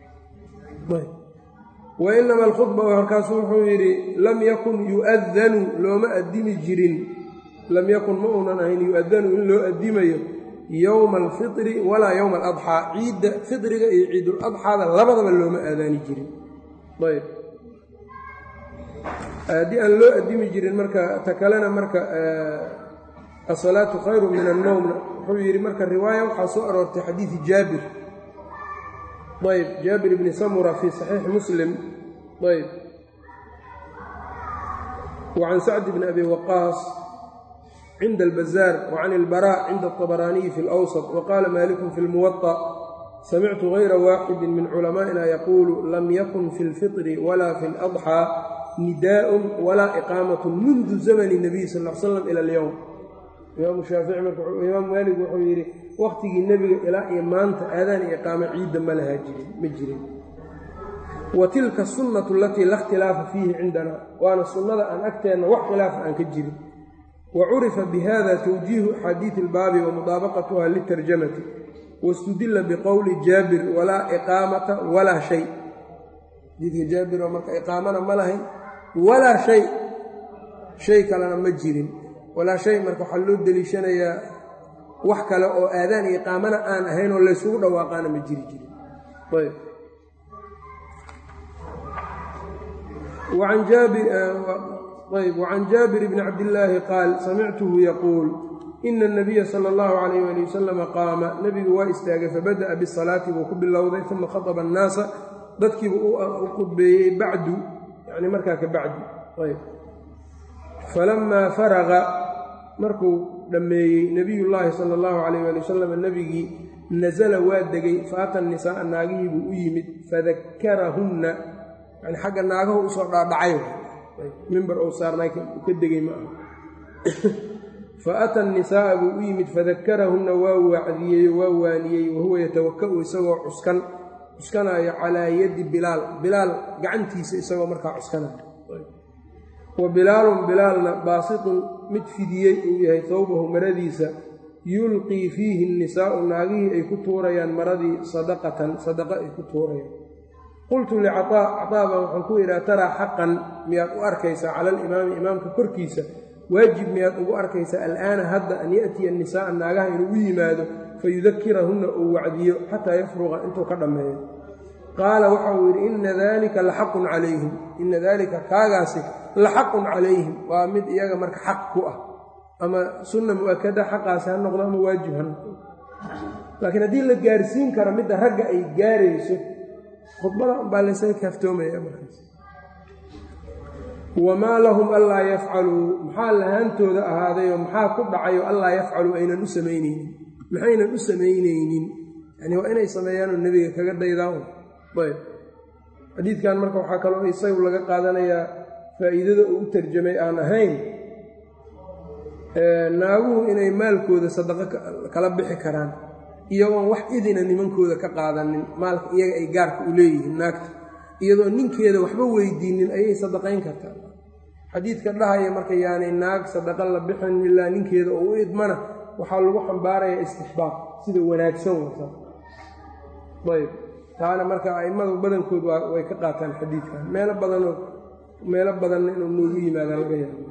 wa inama alkhudba markaasu wuxuu yidhi lam yakun yu'adanu looma addimi jirin lam yakun ma uunan ahayn yu-adanu in loo addimayo yowma alfitri walaa yowma aladxaa ciidda fitriga iyo ciiduladxaada labadaba looma aadaani jirin ayb haddii aan loo addimi jirin marka ta kalena marka asalaatu khayru min annowmna wuxuu yidhi marka riwaaya waxaa soo aroortay xadiidi jaabir ayb jaabir bni samura fii saxiixi muslim ayb wa can sacdi bni abi waqaas cinda albazaar wa can ilbaraac cinda alطabaraaniyi fi اlawsط wa qaala malikun fi lmuwaطa samictu gayra waaxidi min culamaa'ina yaquulu lam yakun fi اlfitri wala fi اladxىa nidaaءun walaa iqaamat mundu zamni الnabiy sal l slam ila اlyowm imaamu shaafici marka imaam maalik wuxuu yidhi wakhtigii nebiga ilaa iyo maanta aadaan iyo iqaamo ciidda ma lahaa jirin ma jirin wa tilka sunnatu alatii la ikhtilaafa fiihi cindana waana sunnada aan agteenna wax khilaafa aan ka jirin wa curifa bihada tawjiihu axaadiidi ilbaabi wa mudaabaqatuha litarjamati wastudila biqowli jaabir walaa iqaamata walaa shay xadiidka jaabir oo marka iqaamana ma lahayn walaa shay shay kalena ma jirin walaa shay marka waxaa loo deliishanayaa wax kale oo aadaan iyo iqaamana aan ahayn oo laysugu dhawaaqaana ma jiri jirin ayb ayb wacan jaabir bni cabdillaahi qaal samictuhu yaquul ina anabiya sala allahu calayh ali wasalama qaama nebigu waa istaagay fabada'a bisalaati buu ku bilowday uma khataba annaasa dadkiibu u khudbeeyey bacdu yani markaa ka bacdi ayb falamaa faraqa markuu dhammeeyey nebiyullaahi sala allahu calayh ali wasalam nebigii nasala waa degay faata nisaaa naagihii buu u yimid fadakarahunna yani xagga naagahu usoo dhaadhacay mimbar ou saarnay ka degay ma aha fa ata nisaaa buu u yimid fadakarahunna waa wacdiyey waa waaniyey wahuwa yatawaka'u isagoo cuskan cuskanaayo calaa yadi bilaal bilaal gacantiisa isagoo markaa cuskanaayo wa bilaalun bilaalna baasitun mid fidiyey uu yahay towbahu maradiisa yulqii fiihi nisaa'u naagihii ay ku tuurayaan maradii sadaqatan sadaqa ay ku tuurayaan qultu licaa caطaaba waxaan ku yidhaha taraa xaqan miyaad u arkaysaa cala alimaami imaamka korkiisa waajib miyaad ugu arkaysaa al'aana hadda an ya'tiya nisaaa naagaha inuu u yimaado fayudakirahunna uu wacdiyo xataa yafruqa intuu ka dhammeeyo qaala waxa uu yidhi ina dalika laxaqun calayhim ina dalika kaagaasi laxaqun calayhim waa mid iyaga marka xaq ku ah ama sunna mu'akada xaqaasi ha noqdo ama waajib ha noqdo laakiin haddii la gaarsiin karo midda ragga ay gaarayso khudbada unbaa laysaga kaaftoomaya markaas wamaa lahum allaa yafcaluu maxaa lahaantooda ahaadayoo maxaa ku dhacayo allaa yafcaluu aynan u samaynaynin maxaynan u samaynaynin yani waa inay sameeyaanoo nebiga kaga daydaan ayb xadiidkan marka waxaa kaloo isagu laga qaadanayaa faa'iidada uu u tarjamay aan ahayn naaguhu inay maalkooda sadaqo kala bixi karaan iyagoon wax idina nimankooda ka qaadanin maalka iyaga ay gaarka u leeyihiin naagta iyadoo ninkeeda waxba weydiinin ayay sadaqayn kartaa xadiidka dhahaya marka yaanay naag sadaqa la bixin ilaa ninkeeda oo u idmana waxaa lagu xambaarayaa istixbaab sida wanaagsan wata ayb taana marka a'immadu badankood way ka qaataan xadiidkan meelo badanoo meelo badanna inuu noogu yimaada laga yaabo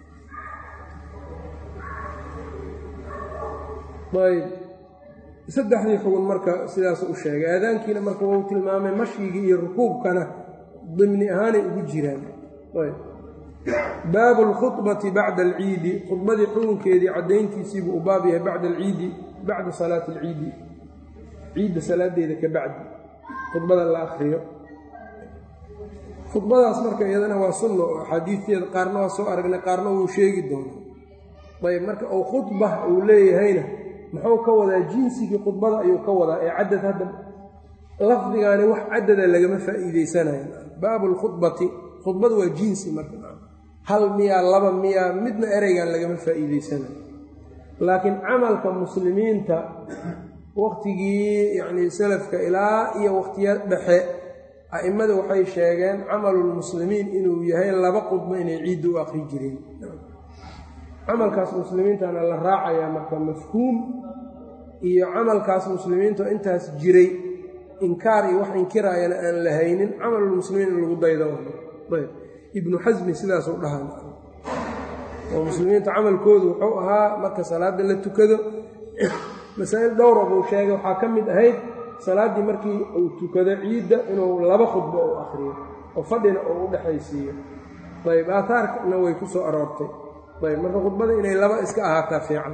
ayb saddexdii xugun marka sidaas u sheegay aadaankiina marka wau tilmaamay mashigii iyo rukuubkana dimni ahaanay ugu jiraan baabu alkhudbati bacda alciidi khudbadii xugunkeedii caddayntiisiibuu u baab yahay bacda alciidi bacda salaati alciidi ciidda salaadeeda ka bacdi khudbada la akriyo khudbadaas marka iyadana waa sunno oo axaadiisteeda qaarna waa soo aragnay qaarna wuu sheegi doonaa ayb marka uu khudba uu leeyahayna muxuu ka wadaa jinsigii khudbada ayuu ka wadaa ee cadad hadda lafdigaani wax cadada lagama faa'iideysanayo baabu lkhudbati khudbada waa jinsi marka hal miyaa laba miyaa midna ereygan lagama faa'iideysanayo laakiin camalka muslimiinta wakhtigii yacnii salafka ilaa iyo wakhtiya dhexe a'immada waxay sheegeen camalulmuslimiin inuu yahay laba khudbo inay ciidda u aqri jireen camalkaas muslimiintana la raacayaa marka mafhuum iyo camalkaas muslimiinta intaas jiray inkaar iyo wax inkiraayana aan la haynin camalulmuslimiin in lagu daydo ayb ibnu xasmi sidaasuu dhahan oo muslimiinta camalkoodu wuxuu ahaa marka salaadda la tukado masaa'il dhowra buu sheegay waxaa ka mid ahayd salaaddii markii uu tukado ciidda inuu laba khudbo u akhriyo oo fadhina uu u dhexaysiiyo ayb aataarkana way ku soo aroortay ayb marka khudbada inay laba iska ahaataa fiican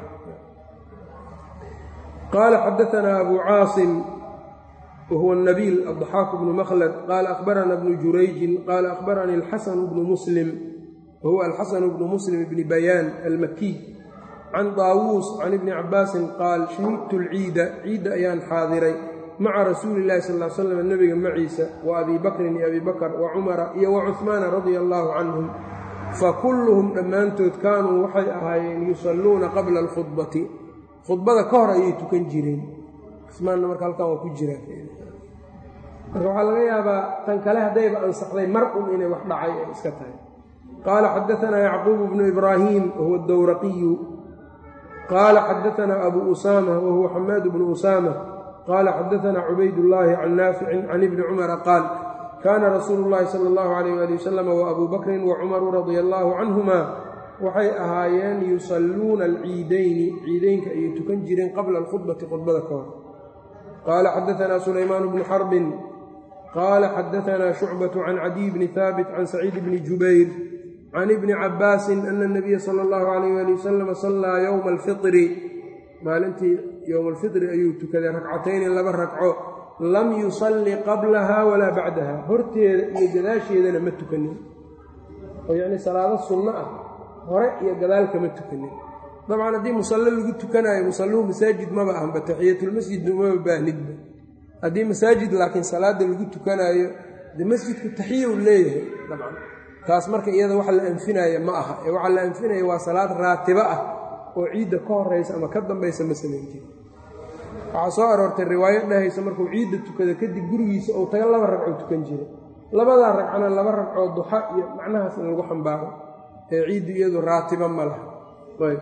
qaala xadaanaa abu caasim wahuwa nabiil addaxaaku bnu makhlad qaala akhbarana bnu jurayjin qaala akhbaranii alxasanu bnu muslim wahuwa alxasanu bnu muslim bni bayaan almakiy can daawuus can ibni cabaasin qaal shahidtu lciida ciidda ayaan xaadiray maca rasuuli illahi sal l slam nebiga maciisa wa abii bakrin iyo abi bakr wa cumara iyo wa cuhmaana radia allaahu canhum fakulluhum dhammaantood kaanuu waxay ahaayeen yusalluuna qabla alkhudbati khudbada ka hor ayay tukan jireen cumaanna marka halkan waa ku jiraa marka waxaa laga yaabaa tan kale haddayba ansaxday mar un inay wax dhacay ay iska tahay qaala xadaanaa yacquubu bnu ibraahiim wahuwa dowraqiyu qaala xadaanaa abu usaama wahuwa xamaad bnu usaama qaala xadaanaa cubaydullaahi can naaficin can ibni cumara qaal kaana rasuulu llaahi sala allahu alayh ali wasalam wa abuu bakrin wa cumaru radia allaahu canhumaa waxay ahaayeen yusalluuna alciidayni ciideynka ayay tukan jireen qabla alkhudbati khudbada ka hor qaala xadaanaa sulaymaan bnu xarbin qaala xadaanaa shucbatu can cadiy bni haabit can saciid bni jubayr can ibni cabaasin ana nabiya sala allahu alayh ali wasalam sallaa yowma alfitri maalintii yowma alfitri ayuu tukaday ragcatayni laba ragco lam yusalli qablaha walaa bacdaha horteeda iyo gadaasheedana ma tukanin oo yacnii salaado sunno ah hore iyo gadaal kama tukanin dabcan haddii musallo lagu tukanaayo musalluhu masaajid maba ahanba taxiyatulmasjidna umaba baahnidba haddii masaajid laakiin salaada lagu tukanaayo dee masjidku taxiya u leeyahay dabcan taas marka iyada waxa la anfinaya ma aha ee waxaa la anfinaya waa salaad raatibo ah oo ciidda ka horaysa ama ka dambaysa ma samayn jiri waxaa soo aroortay riwaayo dhahaysa markuu ciidda tukada kadib gurigiisa ou taga laba ragcoo tukan jiray labadaa ragcona laba ragcoo duxa iyo macnahaas in lagu xambaaro ee ciiddu iyadu raatiba ma laha ayb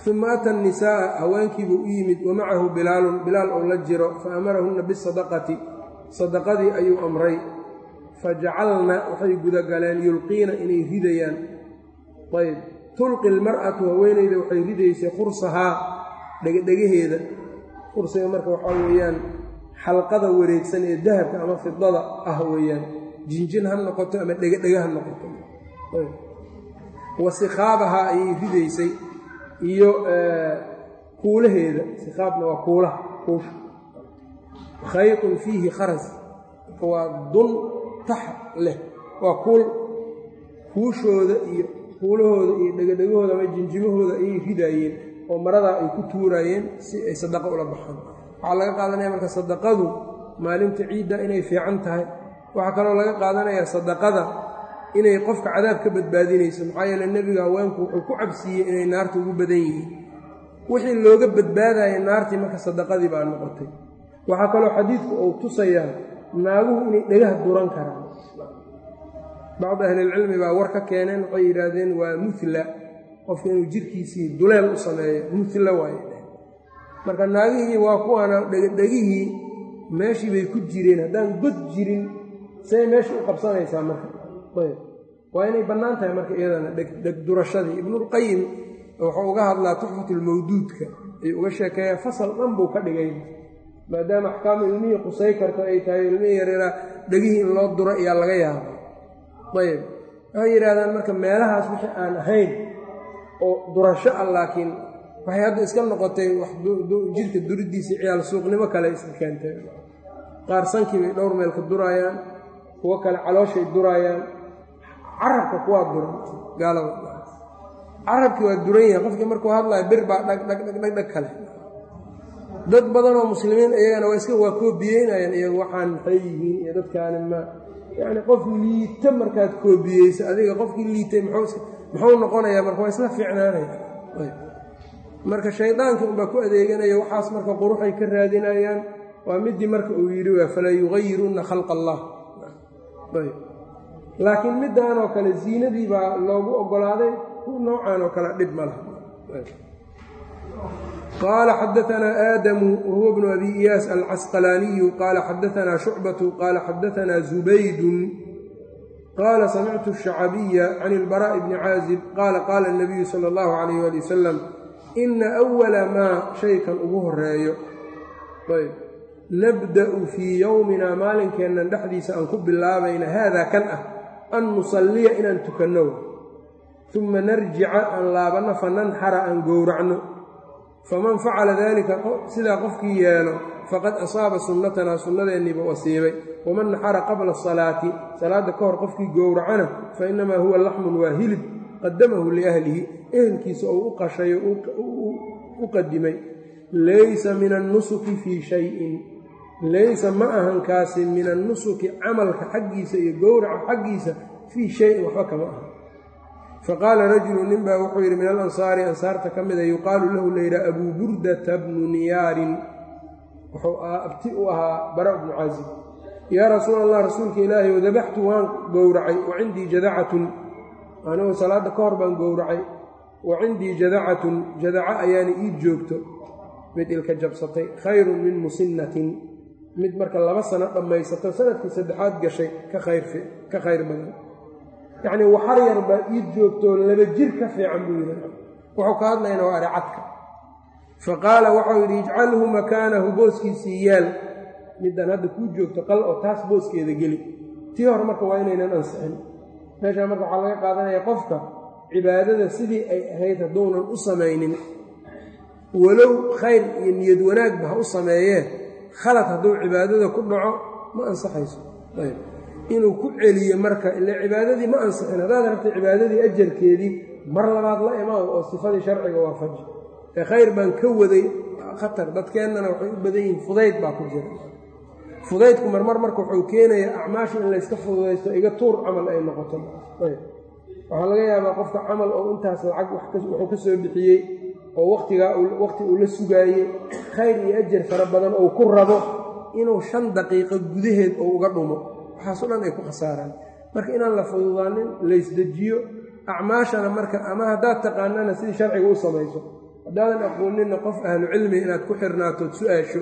uma ata annisaa'a haweenkiibuu u yimid wa macahu bilaalun bilaal ou la jiro fa amarahunna bisadaqati sadaqadii ayuu amray fajacalna waxay gudagaleen yulqiina inay ridayaan ayb tulqi lmar'atu haweenayda waxay ridaysay khursahaa dhegedhegaheeda khursiga marka waxaa weeyaan xalqada wareegsan ee dahabka ama fidada ah weeyaan jinjin ha noqoto ama dhegedhega ha noqoto wa sikhaabahaa ayay ridaysay iyo kuulaheeda sikhaabna waa kuulaha kuusha khayqun fiihi kharas waa dun tax leh waa kuul kuushooda iyo kuulahooda iyo dhegadhegahooda ama jinjimahooda ayay ridaayeen oo maradaa ay ku tuuraayeen si ay sadaqo ula baxaan waxaa laga qaadanaya marka sadaqadu maalinta ciidda inay fiican tahay waxaa kaloo laga qaadanayaa sadaqada inay qofka cadaab ka badbaadinayso maxaa yeele nebiga haweenku wuxuu ku cabsiiyey inay naarta ugu badan yihiin wixii looga badbaadaya naartii marka sadaqadii baa noqotay waxaa kaloo xadiidku uu tusayaa naaguhu inay dhagaha duran karaan bacdi ahlilcilmi baa war ka keeneen waxay yidhaahdeen waa mutla qofka inuu jirkiisii duleel u sameeyo mutla waaye marka naagihii waa kuwaana dhegadhegihii meeshii bay ku jireen haddaan god jirin say meesha u qabsanaysaa marka ayb waa inay bannaan tahay marka iyadana dhegdurashadii ibnulqayim wuxuu uga hadlaa tuxfatulmawduudka ayuu uga sheekeeya fasal dhan buu ka dhigay maadaama axkaamu ilmihii qusay karto ay tahay ilmihii yareeraa dhegihii in loo duro ayaa laga yaaba ayb waxay yidhahdaan marka meelahaas wixii aan ahayn oo durasho ah laakiin waxay hadda iska noqotay wax jirka duridiisii ciyaal suuqnimo kale iska keentay qaar sankii bay dhowr meel ka duraayaan kuwo kale calooshay duraayaan carabka kuwaa duran gaalada carabkii waa duran yahay qofkii markuu hadlayo bir baa dhagdhagdhagdhag kale dad badan oo muslimiin iyagana waa iska waa koobiyeynayaan iyagu waxaan maxay yihiin iyo dadkaani ma yacni qof liita markaad koobiyeyso adiga qofkii liitay muxuu noqonayaa marka waa isla fiicnaanaya marka shaydaankii unbaa ku adeeganaya waxaas marka quruxay ka raadinayaan waa midii marka uu yidhi waa falaa yugayirunna khalqa allah laakiin middan oo kale ziinadii baa loogu oggolaaday noocan oo kale dhib ma laha qaala xadaanaa aadamu wahuwa bnu abi iyaas alcasqalaaniyu qaala xadaanaa shucbatu qaala xadaanaa zubaydun qaala samictu shacabiya can ilbaraa'i bni caazib qaala qaala nabiyu sala allahu calayh ali wasalam ina awala maa shaykan ugu horeeyo ayb nabda'u fii yowminaa maalinkeennan dhexdiisa aan ku bilaabayna haadaa kan ah an nusalliya inaan tukanno uma narjica aan laabanno fa nanxara aan gowracno faman facala daalika sidaa qofkii yeelo faqad asaaba sunnatanaa sunnadeennii buu asiibay waman naxara qabla asalaati salaadda ka hor qofkii gowracana fa innamaa huwa laxmun waa hilib qadamahu liahlihi ehelkiisa ou u qashayo u qadimay laysa min annusuki fii shayin laysa ma ahan kaasi min annusuki camalka xaggiisa iyo gowraca xaggiisa fii shayin waxba kama aha faqaala rajulu ninbaa wuxuu yidhi min alansaari ansaarta ka mida yuqaalu lahu layidhaha abuu burdata bnu niyaarin wuxuu abti u ahaa bara bnu caazib yaa rasuul allah rasuulka ilaahay o dabaxtu waan gowracay wa cindii jadacatun anigu salaadda ka hor baan gowracay wa cindii jadacatun jadaca ayaana ii joogto mid ilka jabsatay khayrun min musinnatin mid marka laba sano dhammaysato sanadkii saddexaad gashay ka khayr badan yacnii waxar yar baa ii joogtoo laba jir ka fiican buu yidhi wuxuu ka hadlayna waa aricadka fa qaala waxau yidhi ijcalhu makaanahu booskiisii yaal midaan hadda kuu joogto qal oo taas booskeeda geli tii hore marka waa inaynan ansixin meeshaa marka waxaa laga qaadanaya qofka cibaadada sidii ay ahayd hadduunan u samaynin walow khayr iyo niyad wanaagba ha u sameeyee khalad hadduu cibaadada ku dhaco ma ansaxayso ayb inuu ku celiyo marka ile cibaadadii ma ansixin haddaad rabtay cibaadadii ajarkeedii mar labaad la imaan oo sifadii sharciga waafaji ee khayr baan ka waday khatar dadkeennana waxay u badan yihiin fudayd baa ku jira fudaydku marmar marka wuxuu keenayaa acmaasha in layska fududaysto iga tuur camal ay noqoto ayb waxaa laga yaabaa qofka camal oo intaas lacag wuxuu ka soo bixiyey oo waqtigaa waqti uu la sugaayey khayr iyo ajar fara badan ou ku rabo inuu shan daqiiqo gudaheed oo uga dhumo waxaaso dhan ay ku khasaaraan marka inaan la fududaanin laysdejiyo acmaashana marka ama haddaad taqaanana sidii sharciga u samayso haddaadan aqooninna qof ahlu cilmi inaad ku xirnaatood su-aasho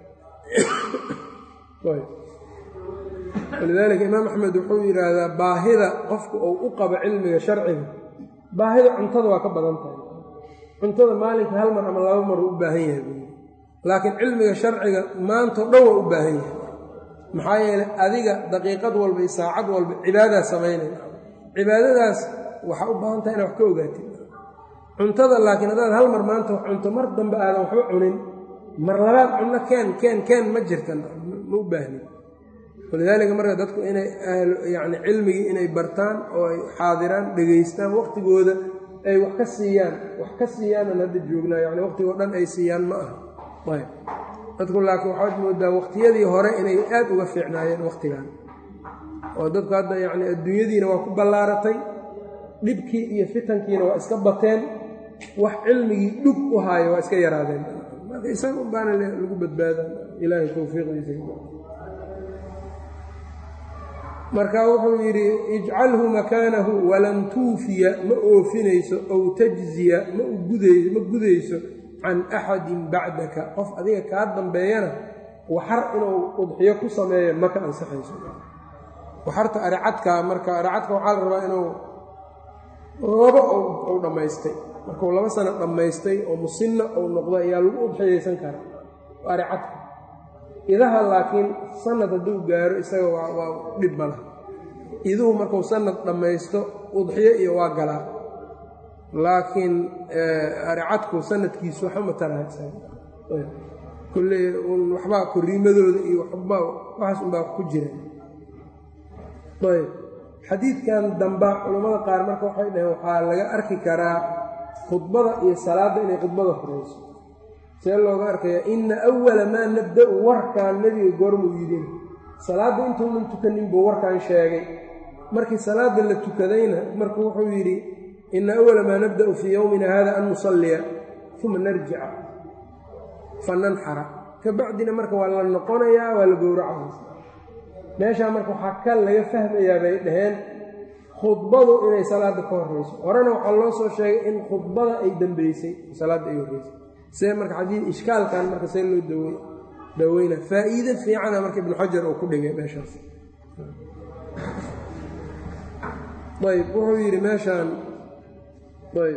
walidaalika imaam axmed wuxuu yidhaahdaa baahida qofku uu u qabo cilmiga sharciga baahida cuntada waa ka badan tahay cuntada maalinka hal mar ama laba mar uu u baahan yahay buui laakiin cilmiga sharciga maantao dhan waa u baahan yahay maxaa yeelay adiga daqiiqad walba iyo saacad walba cibaadaad samaynaya cibaadadaas waxaa u baahan tahay inaad wax ka ogaatid cuntada laakiin haddaad hal mar maanta wax cunto mar dambe aadan waxba cunin mar labaad cunno keen keen keen ma jirtan ma u baahnin walidaalika marka dadku inay yani cilmigii inay bartaan oo ay xaadiraan dhegaystaan waqtigooda ay wax ka siiyaan wax ka siiyaanan hadda joognaa yani waqtigoo dhan ay siiyaan ma aha ayb dadku laakiin waxaad moodaa waqtiyadii hore inay aad uga fiicnaayeen waqtigan oo dadku hadda yacni adduunyadiina waa ku ballaaratay dhibkii iyo fitankiina waa iska bateen wax cilmigii dhug u haayo waa iska yaraadeen marka isaga un baana lagu badbaadaa ilaahay towfiiqdiisa marka wuxuu yidhi ijcalhu makaanahu walan tuufiya ma oofinayso ow tajziya ma ma gudayso can axadin bacdaka qof adiga kaa dambeeyana waxar inuu udxiyo ku sameeyo maka ansaxayso waxarta aricadkaa marka aricadka waxaa la rabaa inuu laba ou dhammaystay markuu laba sano dhammaystay oo musinna ou noqdo ayaa lagu udxiyaysan karaa aricadka idaha laakiin sanad hadduu gaaro isaga waa waa dhib mala iduhu markuu sanad dhammaysto udxiyo iyo waa galaa laakiin aricadku sanadkiisu waxa mataraha kolley un waxbaa koriimadooda iyo waxba waxaas unbaa ku jira ayb xadiidkan damba culammada qaar marka waxay dhaheen waxaa laga arki karaa khudbada iyo salaadda inay khudbada horeyso see looga arkayaa inna awala maa nabda-u warkaan nebiga goormuu yidhin salaadda intuunan tukanin buu warkaan sheegay markii salaadda la tukadayna marka wuxuu yidhi ina awala maa nabda'u fii yowmina hada an nusalliya uma narjica fananxara ka bacdina marka waa la noqonayaa waa la gowracaysa meeshaa marka waxaa ka laga fahmayaa bay dhaheen khudbadu inay salaadda ka horreyso horena waxaa loo soo sheegay in khudbada ay dambeysay salaadda ay horreysay see marka xadii ishkaalkan marka see loo daw daaweyna faa'iide fiicana marka ibnu xajar uu ku dhigay meeshaas ayb wuxuu yidhi meeshaan ayb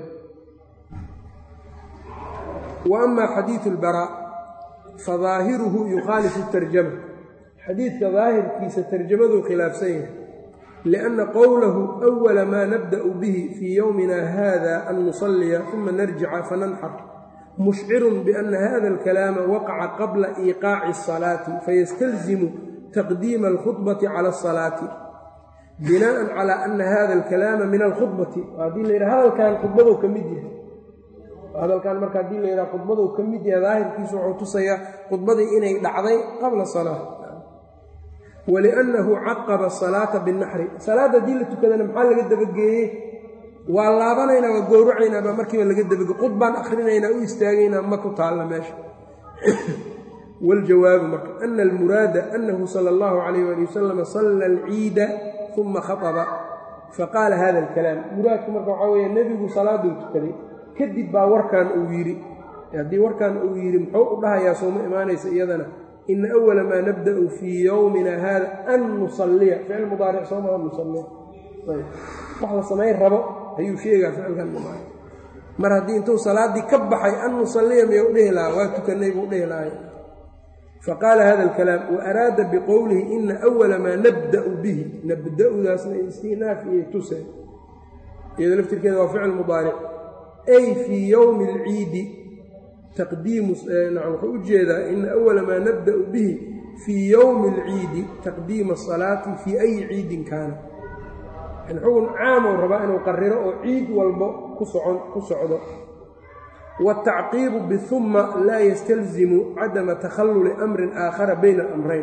wa ama xadiidu اlbaraa fadaahiruhu yukhaalifu اtarjama xadiidka daahirkiisa tarjamaduu khilaafsan yahay lianna qowlahu أwala maa nabda'u bihi fii yowmina hada an nusalliya uma narjica fananxar mushcirun biana hada alkalaama waqaca qabla iiqaaci الصalaati fayastalzimu taqdiima alkhudbati cala الصalaati binaan calaa ana hada alkalaama min alkhudbati haddii la yidhaha hadalkan khudbadou ka mid yahay hadalkan marka haddii la yidhaha khudbadou ka mid yahay daahirkiisu wuxuu tusayaa khudbadii inay dhacday qabla salaa waliannahu caqaba asalaata binnaxri salaadda haddii la tukadana maxaa laga dabageeyey waa laabanaynaa waa gowracaynaa baa markiiba laga dabage khudbaan akhrinaynaa u istaagaynaa ma ku taalla meesha waljawaabu marka ana almuraada anahu sala allahu calayh ali wasalama salla alciida uma khaطba faqaala hada alkalaam muraadku marka waxaa weeye nebigu salaaduu tukaday kadib baa warkan uu yidhi haddii warkan uu yidhi muxuu u dhahayaa sooma imaanaysa iyadana ina awala maa nabda'u fii yowmina hada an nusalliya ficil mudaaric soomaa nusalliya wax la samayn rabo ayuu sheegaa ficilkan mudaaric mar haddii intuu salaaddii ka baxay an nusalliya miyuu dhihi lahaa waa tukanay buu dhihi lahay faqaala hada alkalaam wa araada biqowlihi ina awala maa nabda'u bihi nabda'udaasna istinaaf iyo tuse iyado laftirkeeda waa ficil mudaaric ay fii yowmi alciidi taqdiimu nacam wuxuu u jeedaa ina awala maa nabda'u bihi fii yowmi alciidi taqdiima asalaati fii ayi ciidin kaana yani xugun caamou rabaa inuu qariro oo ciid walbo ku socon ku socdo wاtacqiibu bihuma laa yastalzimu cadama takhalluli amrin aakhara bayna alamrayn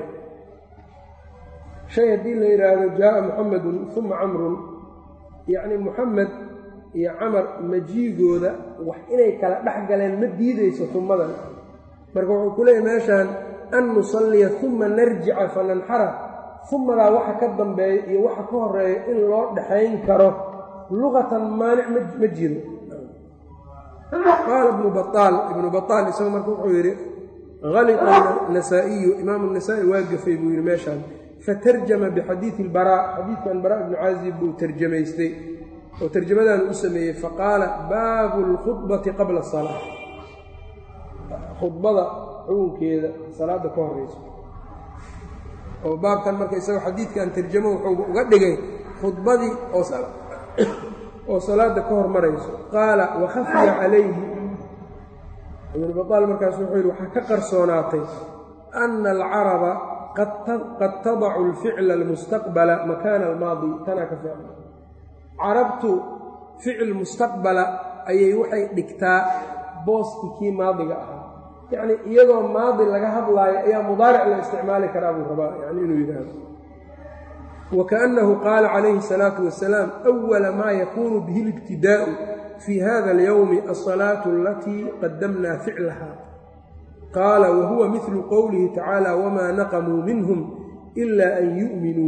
shay haddii la yidhaahdo jaaa muxamedun uma camrun yacni muxamed iyo camar majiigooda wax inay kala dhex galeen ma diideyso humadan marka wuxuu ku leeyahy meeshaan an nusalliya uma narjica fananxara humadaa waxa ka dambeeya iyo waxa ka horeeya in loo dhexayn karo luqatan maanic ma jiro qaala ibnu baaal ibnu baaal isaga marka wuxuu yidhi halita nasaa'iyu imaamu nasaa'i waa gafay buu yidhi meeshaan fatarjama bixadiidi ilbaraa xadiidkan baraa ibnu caazib buu tarjamaystay oo tarjamadan u sameeyey faqaala baabu lkhudbati qabla asalaa khudbada xukunkeeda salaadda ka horeyso oo baabkan marka isagoo xadiidkan tarjamo wuxuu uga dhigay khudbadii oo salaada ka hormarayso qaala wakhafiya calayhi ibnu bataal markaas wuxuu yidhi waxaa ka qarsoonaatay ana alcaraba qad tadacu alficla almustaqbala makaana almaadi tanaa ka ficla carabtu ficil mustaqbala ayay waxay dhigtaa booskii kii maadiga ahaa yacnii iyadoo maadi laga hadlaayo ayaa mudaaric la isticmaali karaa buu rabaa yani inuu yidhaahdo wakaأnnahu qaala calayhi الsalaatu wasalaam أwala maa yakunu bihi اlibtidaa'u fii hada اlyowmi alصalaaةu alatii qadamna ficlaha qaala wahuwa midlu qowlihi tacaala wmaa naqamuu minhum ila an yu'minuu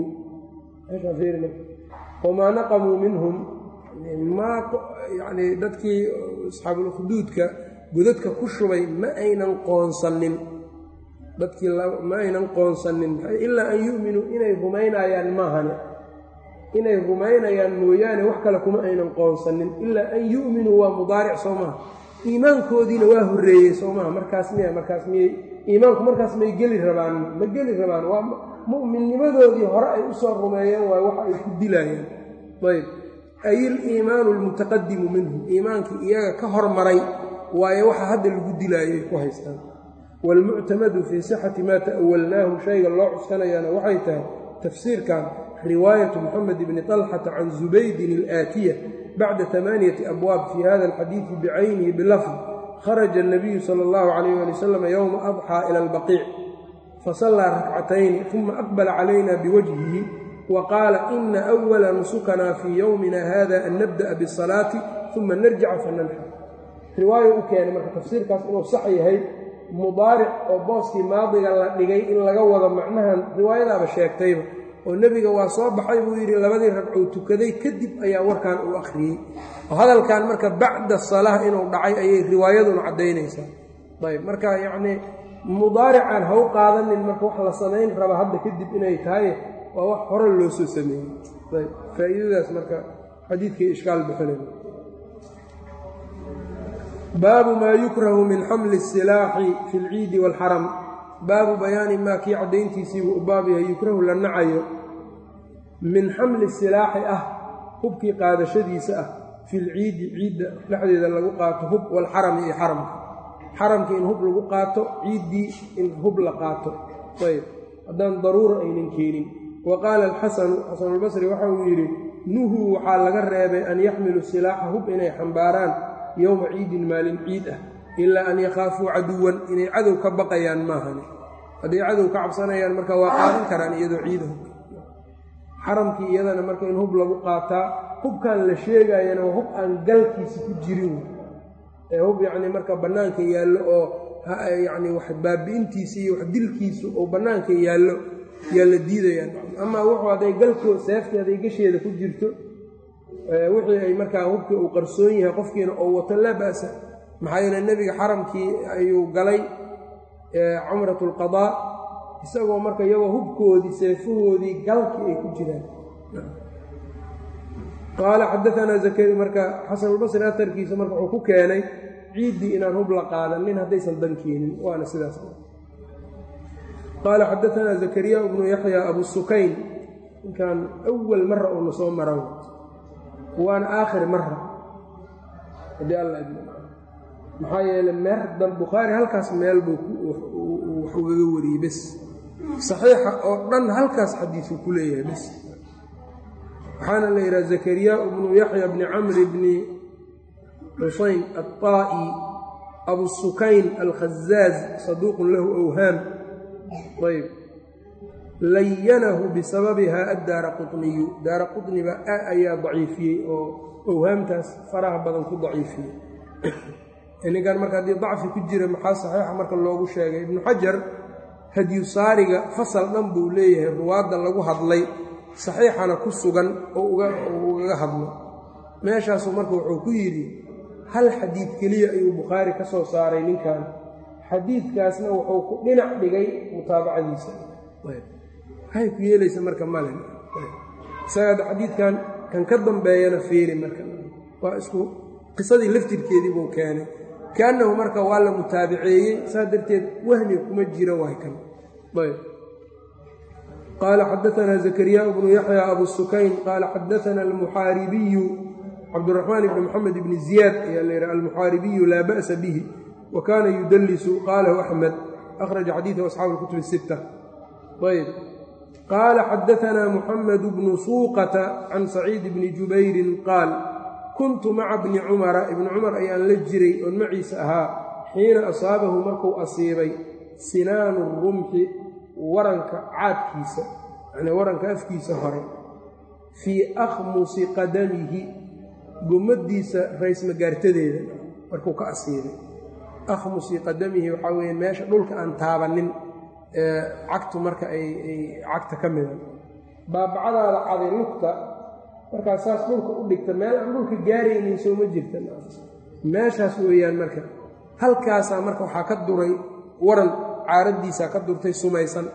wamaa naqamuu minhum yani dadkii asxaabulkhduudka godadka ku shubay ma aynan qoonsanin dadkii ma aynan qoonsanin ilaa an yu'minuu inay rumaynayaan maahane inay rumaynayaan mooyaane wax kale kuma aynan qoonsanin ilaa an yu'minuu waa mudaaric soo maha iimaankoodiina waa horreeyey soo maha markaas miya markaas miyey iimaanku markaas may geli rabaan ma geli rabaan waa mu'minnimadoodii hore ay usoo rumeeyeen waay waxa ay ku dilaayeen ayb ay iliimaanu almutaqadimu minhum iimaankii iyaga ka hormaray waayo waxa hadda lagu dilaayay ku haystaan waalmuctamadu fii sixati maa ta'awalnaahu shayga loo cuskanayaana waxay tahay tafsiirkan riwaayatu moxamed bni طalxata can zubaydin alaatiya bacda amaaniyati abwaab fii hada alxadiidi bicaynihi bilafd kharaja الnabiyu sala اllahu calayh ali wasalam yowma adxaa ila albaqiic fasallaa rakcatayni uma aqbala calayna biwajhihi wa qaala ina أwala nusukana fii yowmina hada an nabda'a bالsalaati uma narjica fananxar riwaayo u keenay marka tafsiirkaas inuu sax yahay mudaaric oo booskii maadiga la dhigay in laga wado macnahan riwaayadaaba sheegtayba oo nebiga waa soo baxay buu yidhi labadii ragcuu tukaday kadib ayaa warkan uu akhriyey oo hadalkan marka bacda salaah inuu dhacay ayay riwaayaduna caddaynaysaa ayb marka yacnii mudaarican ha u qaadanin marka wax la samayn raba hadda kadib inay tahay waa wax hore loo soo sameeyey ayb faa'iidadaas marka xadiidkii ishkaal bixinay baabu maa yukrahu min xamli الsilaaxi fi اlciidi wاlxaram baabu bayaani maa kii caddayntiisiibuu u baab yahay yukrahu la nacayo min xamli silaaxi ah hubkii qaadashadiisa ah fi lciidi ciidda dhexdeeda lagu qaato hub walxarami iyo xaramka xaramka in hub lagu qaato ciiddii in hub la qaato ayb haddaan daruura aynan keenin wa qaala alxasanu xasanulbasri waxa uu yidhi nuhuu waxaa laga reebay an yaxmilu silaaxa hub inay xambaaraan yowma ciidin maalin ciid ah ilaa an yakhaafuu caduwan inay cadow ka baqayaan maahane hadday cadow ka cabsanayaan marka waa qaadan karaan iyadoo ciida hub xaramkii iyadana marka in hub lagu qaataa hubkan la sheegayana waa hub aan galkiisa ku jirin ee hub yacnii marka bannaanka yaallo oo yacni wax baabi'intiisa iyo wax dilkiisu oo bannaanka yaallo yaa la diidayaan amaa wuxuu hadday galko seeftii hadday gasheeda ku jirto wixii ay markaa hubkii uu qarsoon yahay qofkiina oo wato laa ba'sa maxaa yeele nebiga xaramkii ayuu galay cumrat alqadaa isagoo marka iyagoo hubkoodii seefahoodii galkii ay ku jiraan qaala xadaanaa zakari marka xasanulbasri atarkiisa marka wuxuu ku keenay ciiddii inaan hub la qaadanin haddaysan dan keenin waana sidaas qaala xadaanaa zakariya bnu yaxya abu sukayn ninkan awal mara uuna soo mara waana aakhir mara haddii alla maxaa yeele meer dan bukhaari halkaas meel buu wax ugaga wariyey bes saxiixa oo dhan halkaas xadiisuu ku leeyahay bes waxaana la yidhaha zakariya bnu yaxya bni camri bni xusayn alطaa'i abusukayn alkhazaaz saduuqun lahu awhaam ayb layanahu bisababiha addaara quطniyu daara quطniba ayaa daciifiyey oo awhaamtaas faraha badan ku daciifiyey ninkan marka haddii dacfi ku jira maxaa saxiixa marka loogu sheegay ibnu xajar hadyu saariga fasal dhan buu leeyahay ruwaadda lagu hadlay saxiixana ku sugan oo ugaga hadlo meeshaasuu marka wuxuu ku yidhi hal xadiid keliya ayuu bukhaari ka soo saaray ninkan xadiidkaasna wuxuu ku dhinac dhigay mutaabacadiisa waxay ku yeelaysa marka male isaga xadiidkan kan ka dambeeyana fiiri marka waa isku qisadii laftirkeedii buu keenay kaannahu marka waa la mutaabiceeyey saas darteed wahmi kuma jiro waay kan ayb qaala xadaanaa zakariyaa bnu yaxya abu sukayn qaala xadaana almuxaaribiyu cabduraxmaan ibni moxamed ibni ziyaad ayaa la yidhaha almuxaaribiyu laa ba'sa bihi wa kaana yudallisu qaalahu axmed akhraja xadiidahu asxaabu lkutub sitta ayb qaala xadaanaa muxamed bnu suuqata can saciid bni jubayrin qaal kuntu maca bni cumara ibni cumar ayaan la jiray oon maciisa ahaa xiina asaabahu markuu asiibay sinaanu rumxi waranka caadkiisa yacnii waranka afkiisa hore fii akhmusi qadamihi gomadiisa raysmagaartadeeda markuu ka asiibay akhmusi qadamihi waxaa weeye meesha dhulka aan taabanin ee cagtu marka ay ay cagta ka mida baabacadaada caday lugta markaa saas dhulka u dhigta meel aan dhulka gaaraynin soo ma jirta meeshaas weeyaan marka halkaasaa marka waxaa ka duray waran caaraddiisaa ka durtay sumaysan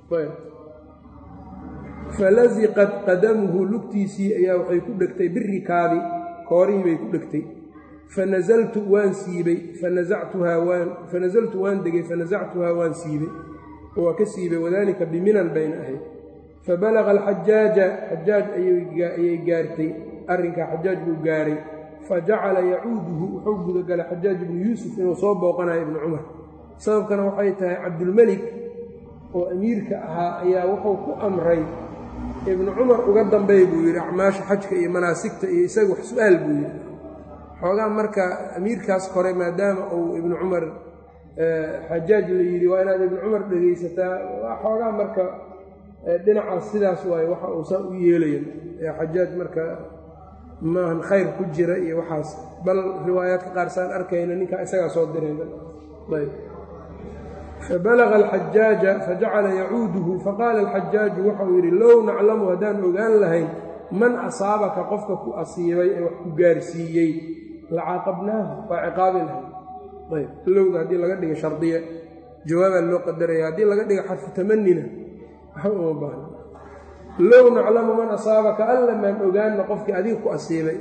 falasiqat qadamuhu lugtiisii ayaa waxay ku dhegtay birikaabi koorihii bay ku dhegtay fanazaltu waan siibay fanasactuhaa waan fanasaltu waan degay fanasactuhaa waan siibay waa ka siibay wadaalika biminan bayna ahayd fabalaqa alxajaaja xajaaj ayay gaartay arrinkaa xajaaj buu gaaray fajacala yacuuduhu wuxuu gudagalay xajaaj ibnu yuusuf inuu soo booqanayo ibnu cumar sababkana waxay tahay cabdulmelik oo amiirka ahaa ayaa wuxuu ku amray ibnu cumar uga dambey buu yidhi acmaasha xajka iyo manaasigta iyo isaga wax su-aal buu yidhi xoogaa marka amiirkaas kore maadaama uu ibnu cumar xajaaj la yidhi waa inaad ibnu cumar dhegaysataa waa xoogaa marka dhinacaas sidaas waaye waxa uu saa u yeelaya xajaaj marka maahan khayr ku jira iyo waxaas bal riwaayaadka qaar saan arkayna ninkaa isagaa soo dirayba ayb fabalaga alxajaaja fajacala yacuuduhu faqaala alxajaaju waxauu yidhi low naclamu haddaan ogaan lahayn man asaabaka qofka ku asiibay ee wax ku gaarsiiyey lacaaqabnaahu waa ciqaabi lahayn ayb lowda haddii laga dhiga shardiya jawaabaa loo qadaraya haddii laga dhiga xarfu tamanina waxba uma baahna low naclamu man asaabaka alla maan ogaanna qofkii adiga ku asiibay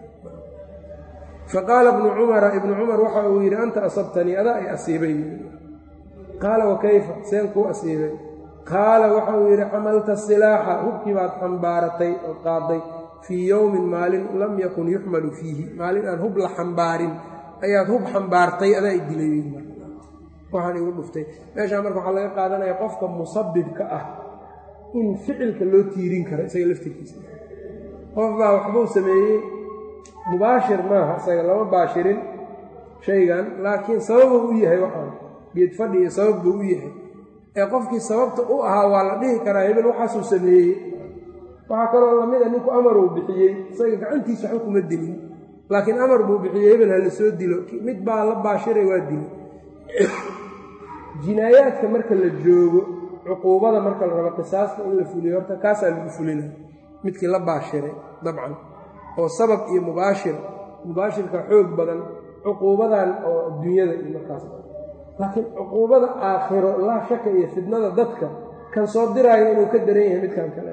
faqaala ibnu cumara ibnu cumar waxa uu yidhi anta asabtanii adaa ay asiibay qaala wa kayfa seen kuu asiibay qaala waxa uu yidhi xamalta silaaxa hubkii baad xambaaratay oo qaaday fii yowmin maalin lam yakun yuxmalu fiihi maalin aan hub la xambaarin ayaad hub xambaartay adaa i dilay waxaan igu dhuftay meeshaa marka waxaa laga qaadanaya qofka musabibka ah in ficilka loo tiirin karo isaga laftirkiisa qof baa waxbuu sameeyey mubaashir maaha isaga lama baashirin shaygan laakiin sababuu u yahay waxaan geed fadhi iyo sabab buu u yahay ee qofkii sababta u ahaa waa la dhihi karaa hebel waxaasuu sameeyey waxaa kaloo lamida ninku amaruu bixiyey isaga gacantiisa waxba kuma dilin laakiin amar buu bixiyey hebel ha la soo dilo mid baa la baashiray waa dilo jinaayaadka marka la joogo cuquubada marka la rabo qisaasta in la fuliyo horta kaasaa lagu fulinaya midkii la baashiray dabcan oo sabab iyo mubaashir mubaashirka xoog badan cuquubadan oo adduunyada iyo markaas laakiin cuquubada aakhiro laa shaka iyo fidnada dadka kan soo diraayo inuu ka daran yahay midkan kale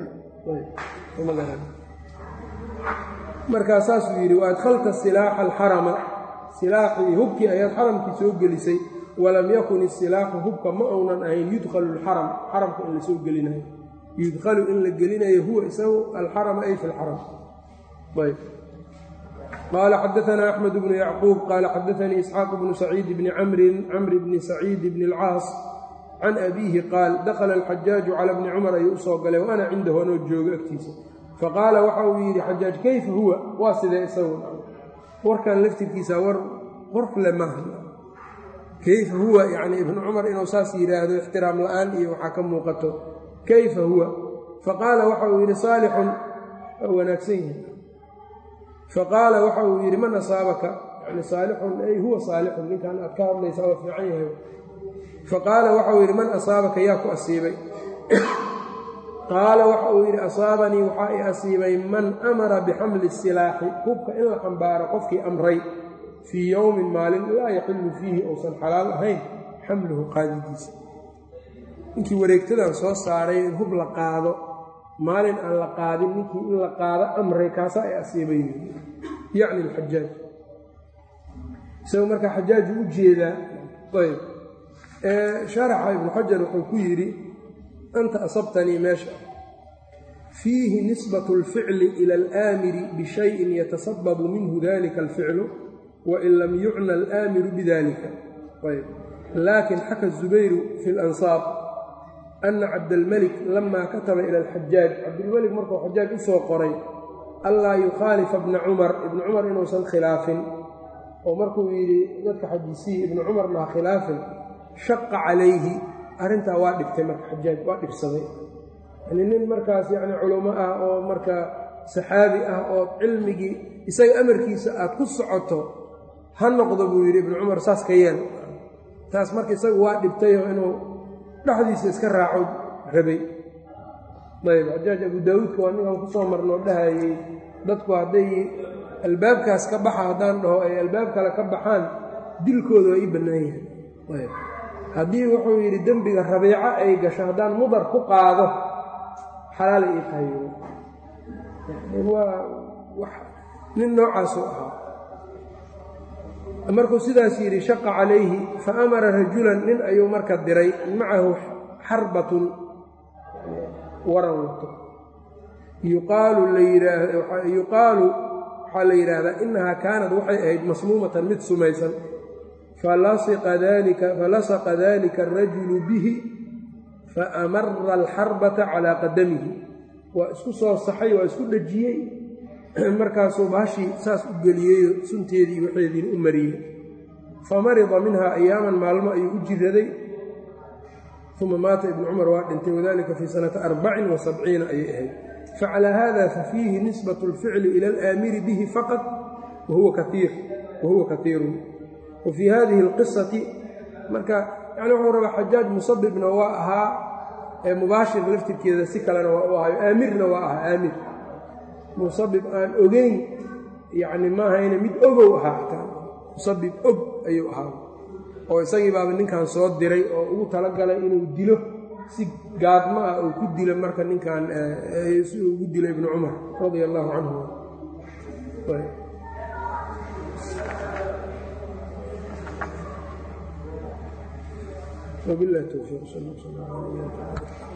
markaa saasuu yidhi wa adkhalta silaaxa alxarama silaaxii hubkii ayaad xaramkii soo gelisay walam yakun isilaaxu hubka ma uunan ahayn yudkhalu lxaram xaramka in la soo gelinayo yudkhalu in la gelinayo huwa isagu alxarama ay fi lxaram ayb qaala xadaanaa axmed bnu yacquub qaala xadaanii isxaaq bnu saciid bni camrin camri bni saciid bni alcaas can abiihi qaal dakhala alxajaaju cala bni cumar ayuu usoo galay wa ana cindahu anoo joogo agtiisa faqaala waxa uu yidhi xajaaj kayfa huwa waa sidee isagu warkan laftirkiisa war qorfle maaha kayfa huwa yacni ibnu cumar inuu saas yidhaahdo ixtiraam la-aan iyo waxaa ka muuqato kayfa huwa faqaala waxa uu yidhi saalixun waa wanaagsan yahay faqaala waxa uu yidhi man asaabaka yani saalixun ay huwa saalixun ninkan aad ka hadlaysaa waa fiican yahay faqaala waxa uu yidhi man asaabaka yaa ku asiibay qaala waxa uu yidhi asaabanii waxaa i asiibay man amara bixamli silaaxi hubka in la xambaaro qofkii amray fii yowmin maalin laa yaxillu fiihi uusan xalaal ahayn xamluhu qaadidiisa ninkii wareegtadan soo saaray in hub la qaado maalin aan la qaadin ninkii in la qaado amray kaasa ay asiibay yacni alxajaaj isagoo markaa xajaaju u jeedaa ayb sharaxa ibnu xajar wuxuu ku yidhi anta asabtanii meesha fiihi nisbat اlficli ila alaamiri bishayin yatasababu minhu dalika alficlu wain lam yucna alaamiru bidalika ayb laakin xaka zubayru fi اlansaar ana cabdalmelik lama kataba ila alxajaaj cabdilmelik markuu xajaaj u soo qoray anlaa yukhaalifa bna cumar ibna cumar inuusan khilaafin oo markuu yidhi dadka xadiisiyi ibnu cumarna ha khilaafin shaqa calayhi arrintaa waa dhibtay marka xajaaj waa dhibsaday yani nin markaas yacni culummo ah oo marka saxaabi ah oo cilmigii isaga amarkiisa aad ku socoto ha noqdo buu yidhi ibnu cumar saas ka yeel taas marka isagu waa dhibtayoo inuu dhexdiisa iska raaco rabay ayb xajaaj abu daawuudka waa ninkan kusoo marnoo dhahayey dadku hadday albaabkaas ka baxa haddaan dhaho ay albaab kale ka baxaan dilkooda waa ii bannaan yahay ayb haddii wuxuu yidhi dembiga rabiico ay gasho haddaan mudar ku qaado xalaala ii tahay waa wax nin noocaasuu ahaa markuu sidaas yidhi shaqa calayhi fa amara rajulan nin ayuu marka diray macahu xarbatun waran wato yuqaalu layidhaahyuqaalu waxaa la yidhaahdaa innahaa kaanad waxay ahayd masmuumatan mid sumaysan falasaqa dalika arajulu bihi faamara alxarbata calaa qadamihi waa isku soo saxay waa isku dhejiyey markaasuu bahashii saas u geliyeyo sunteedii waxeediina u mariyey famarida minhaa ayaaman maalmo ayuu u jiraday uma maata ibnu cumar waa dhintay wadalika fii sanata arbacin wa sabciina ayay ahayd facalaa hada fafiihi nisbat اlficli ila alaamiri bihi faqad wahuwa kaiirun wa fii hadihi اlqisati marka yani wuxuu rabaa xajaaj musabibna waa ahaa ee mubaashir laftirkeeda si kalena waa u ahayo aamirna waa ahaa aamir musabib aan ogeyn yacni maahayna mid ogow ahaa xataa musabib og ayuu ahaa oo isagii baaba ninkan soo diray oo ugu talagalay inuu dilo si gaadma ah uu ku dilo marka ninkan si uu ugu dilo ibnu cumar radia allaahu canhu وبالله التوفيق صلى الله عليه وسلم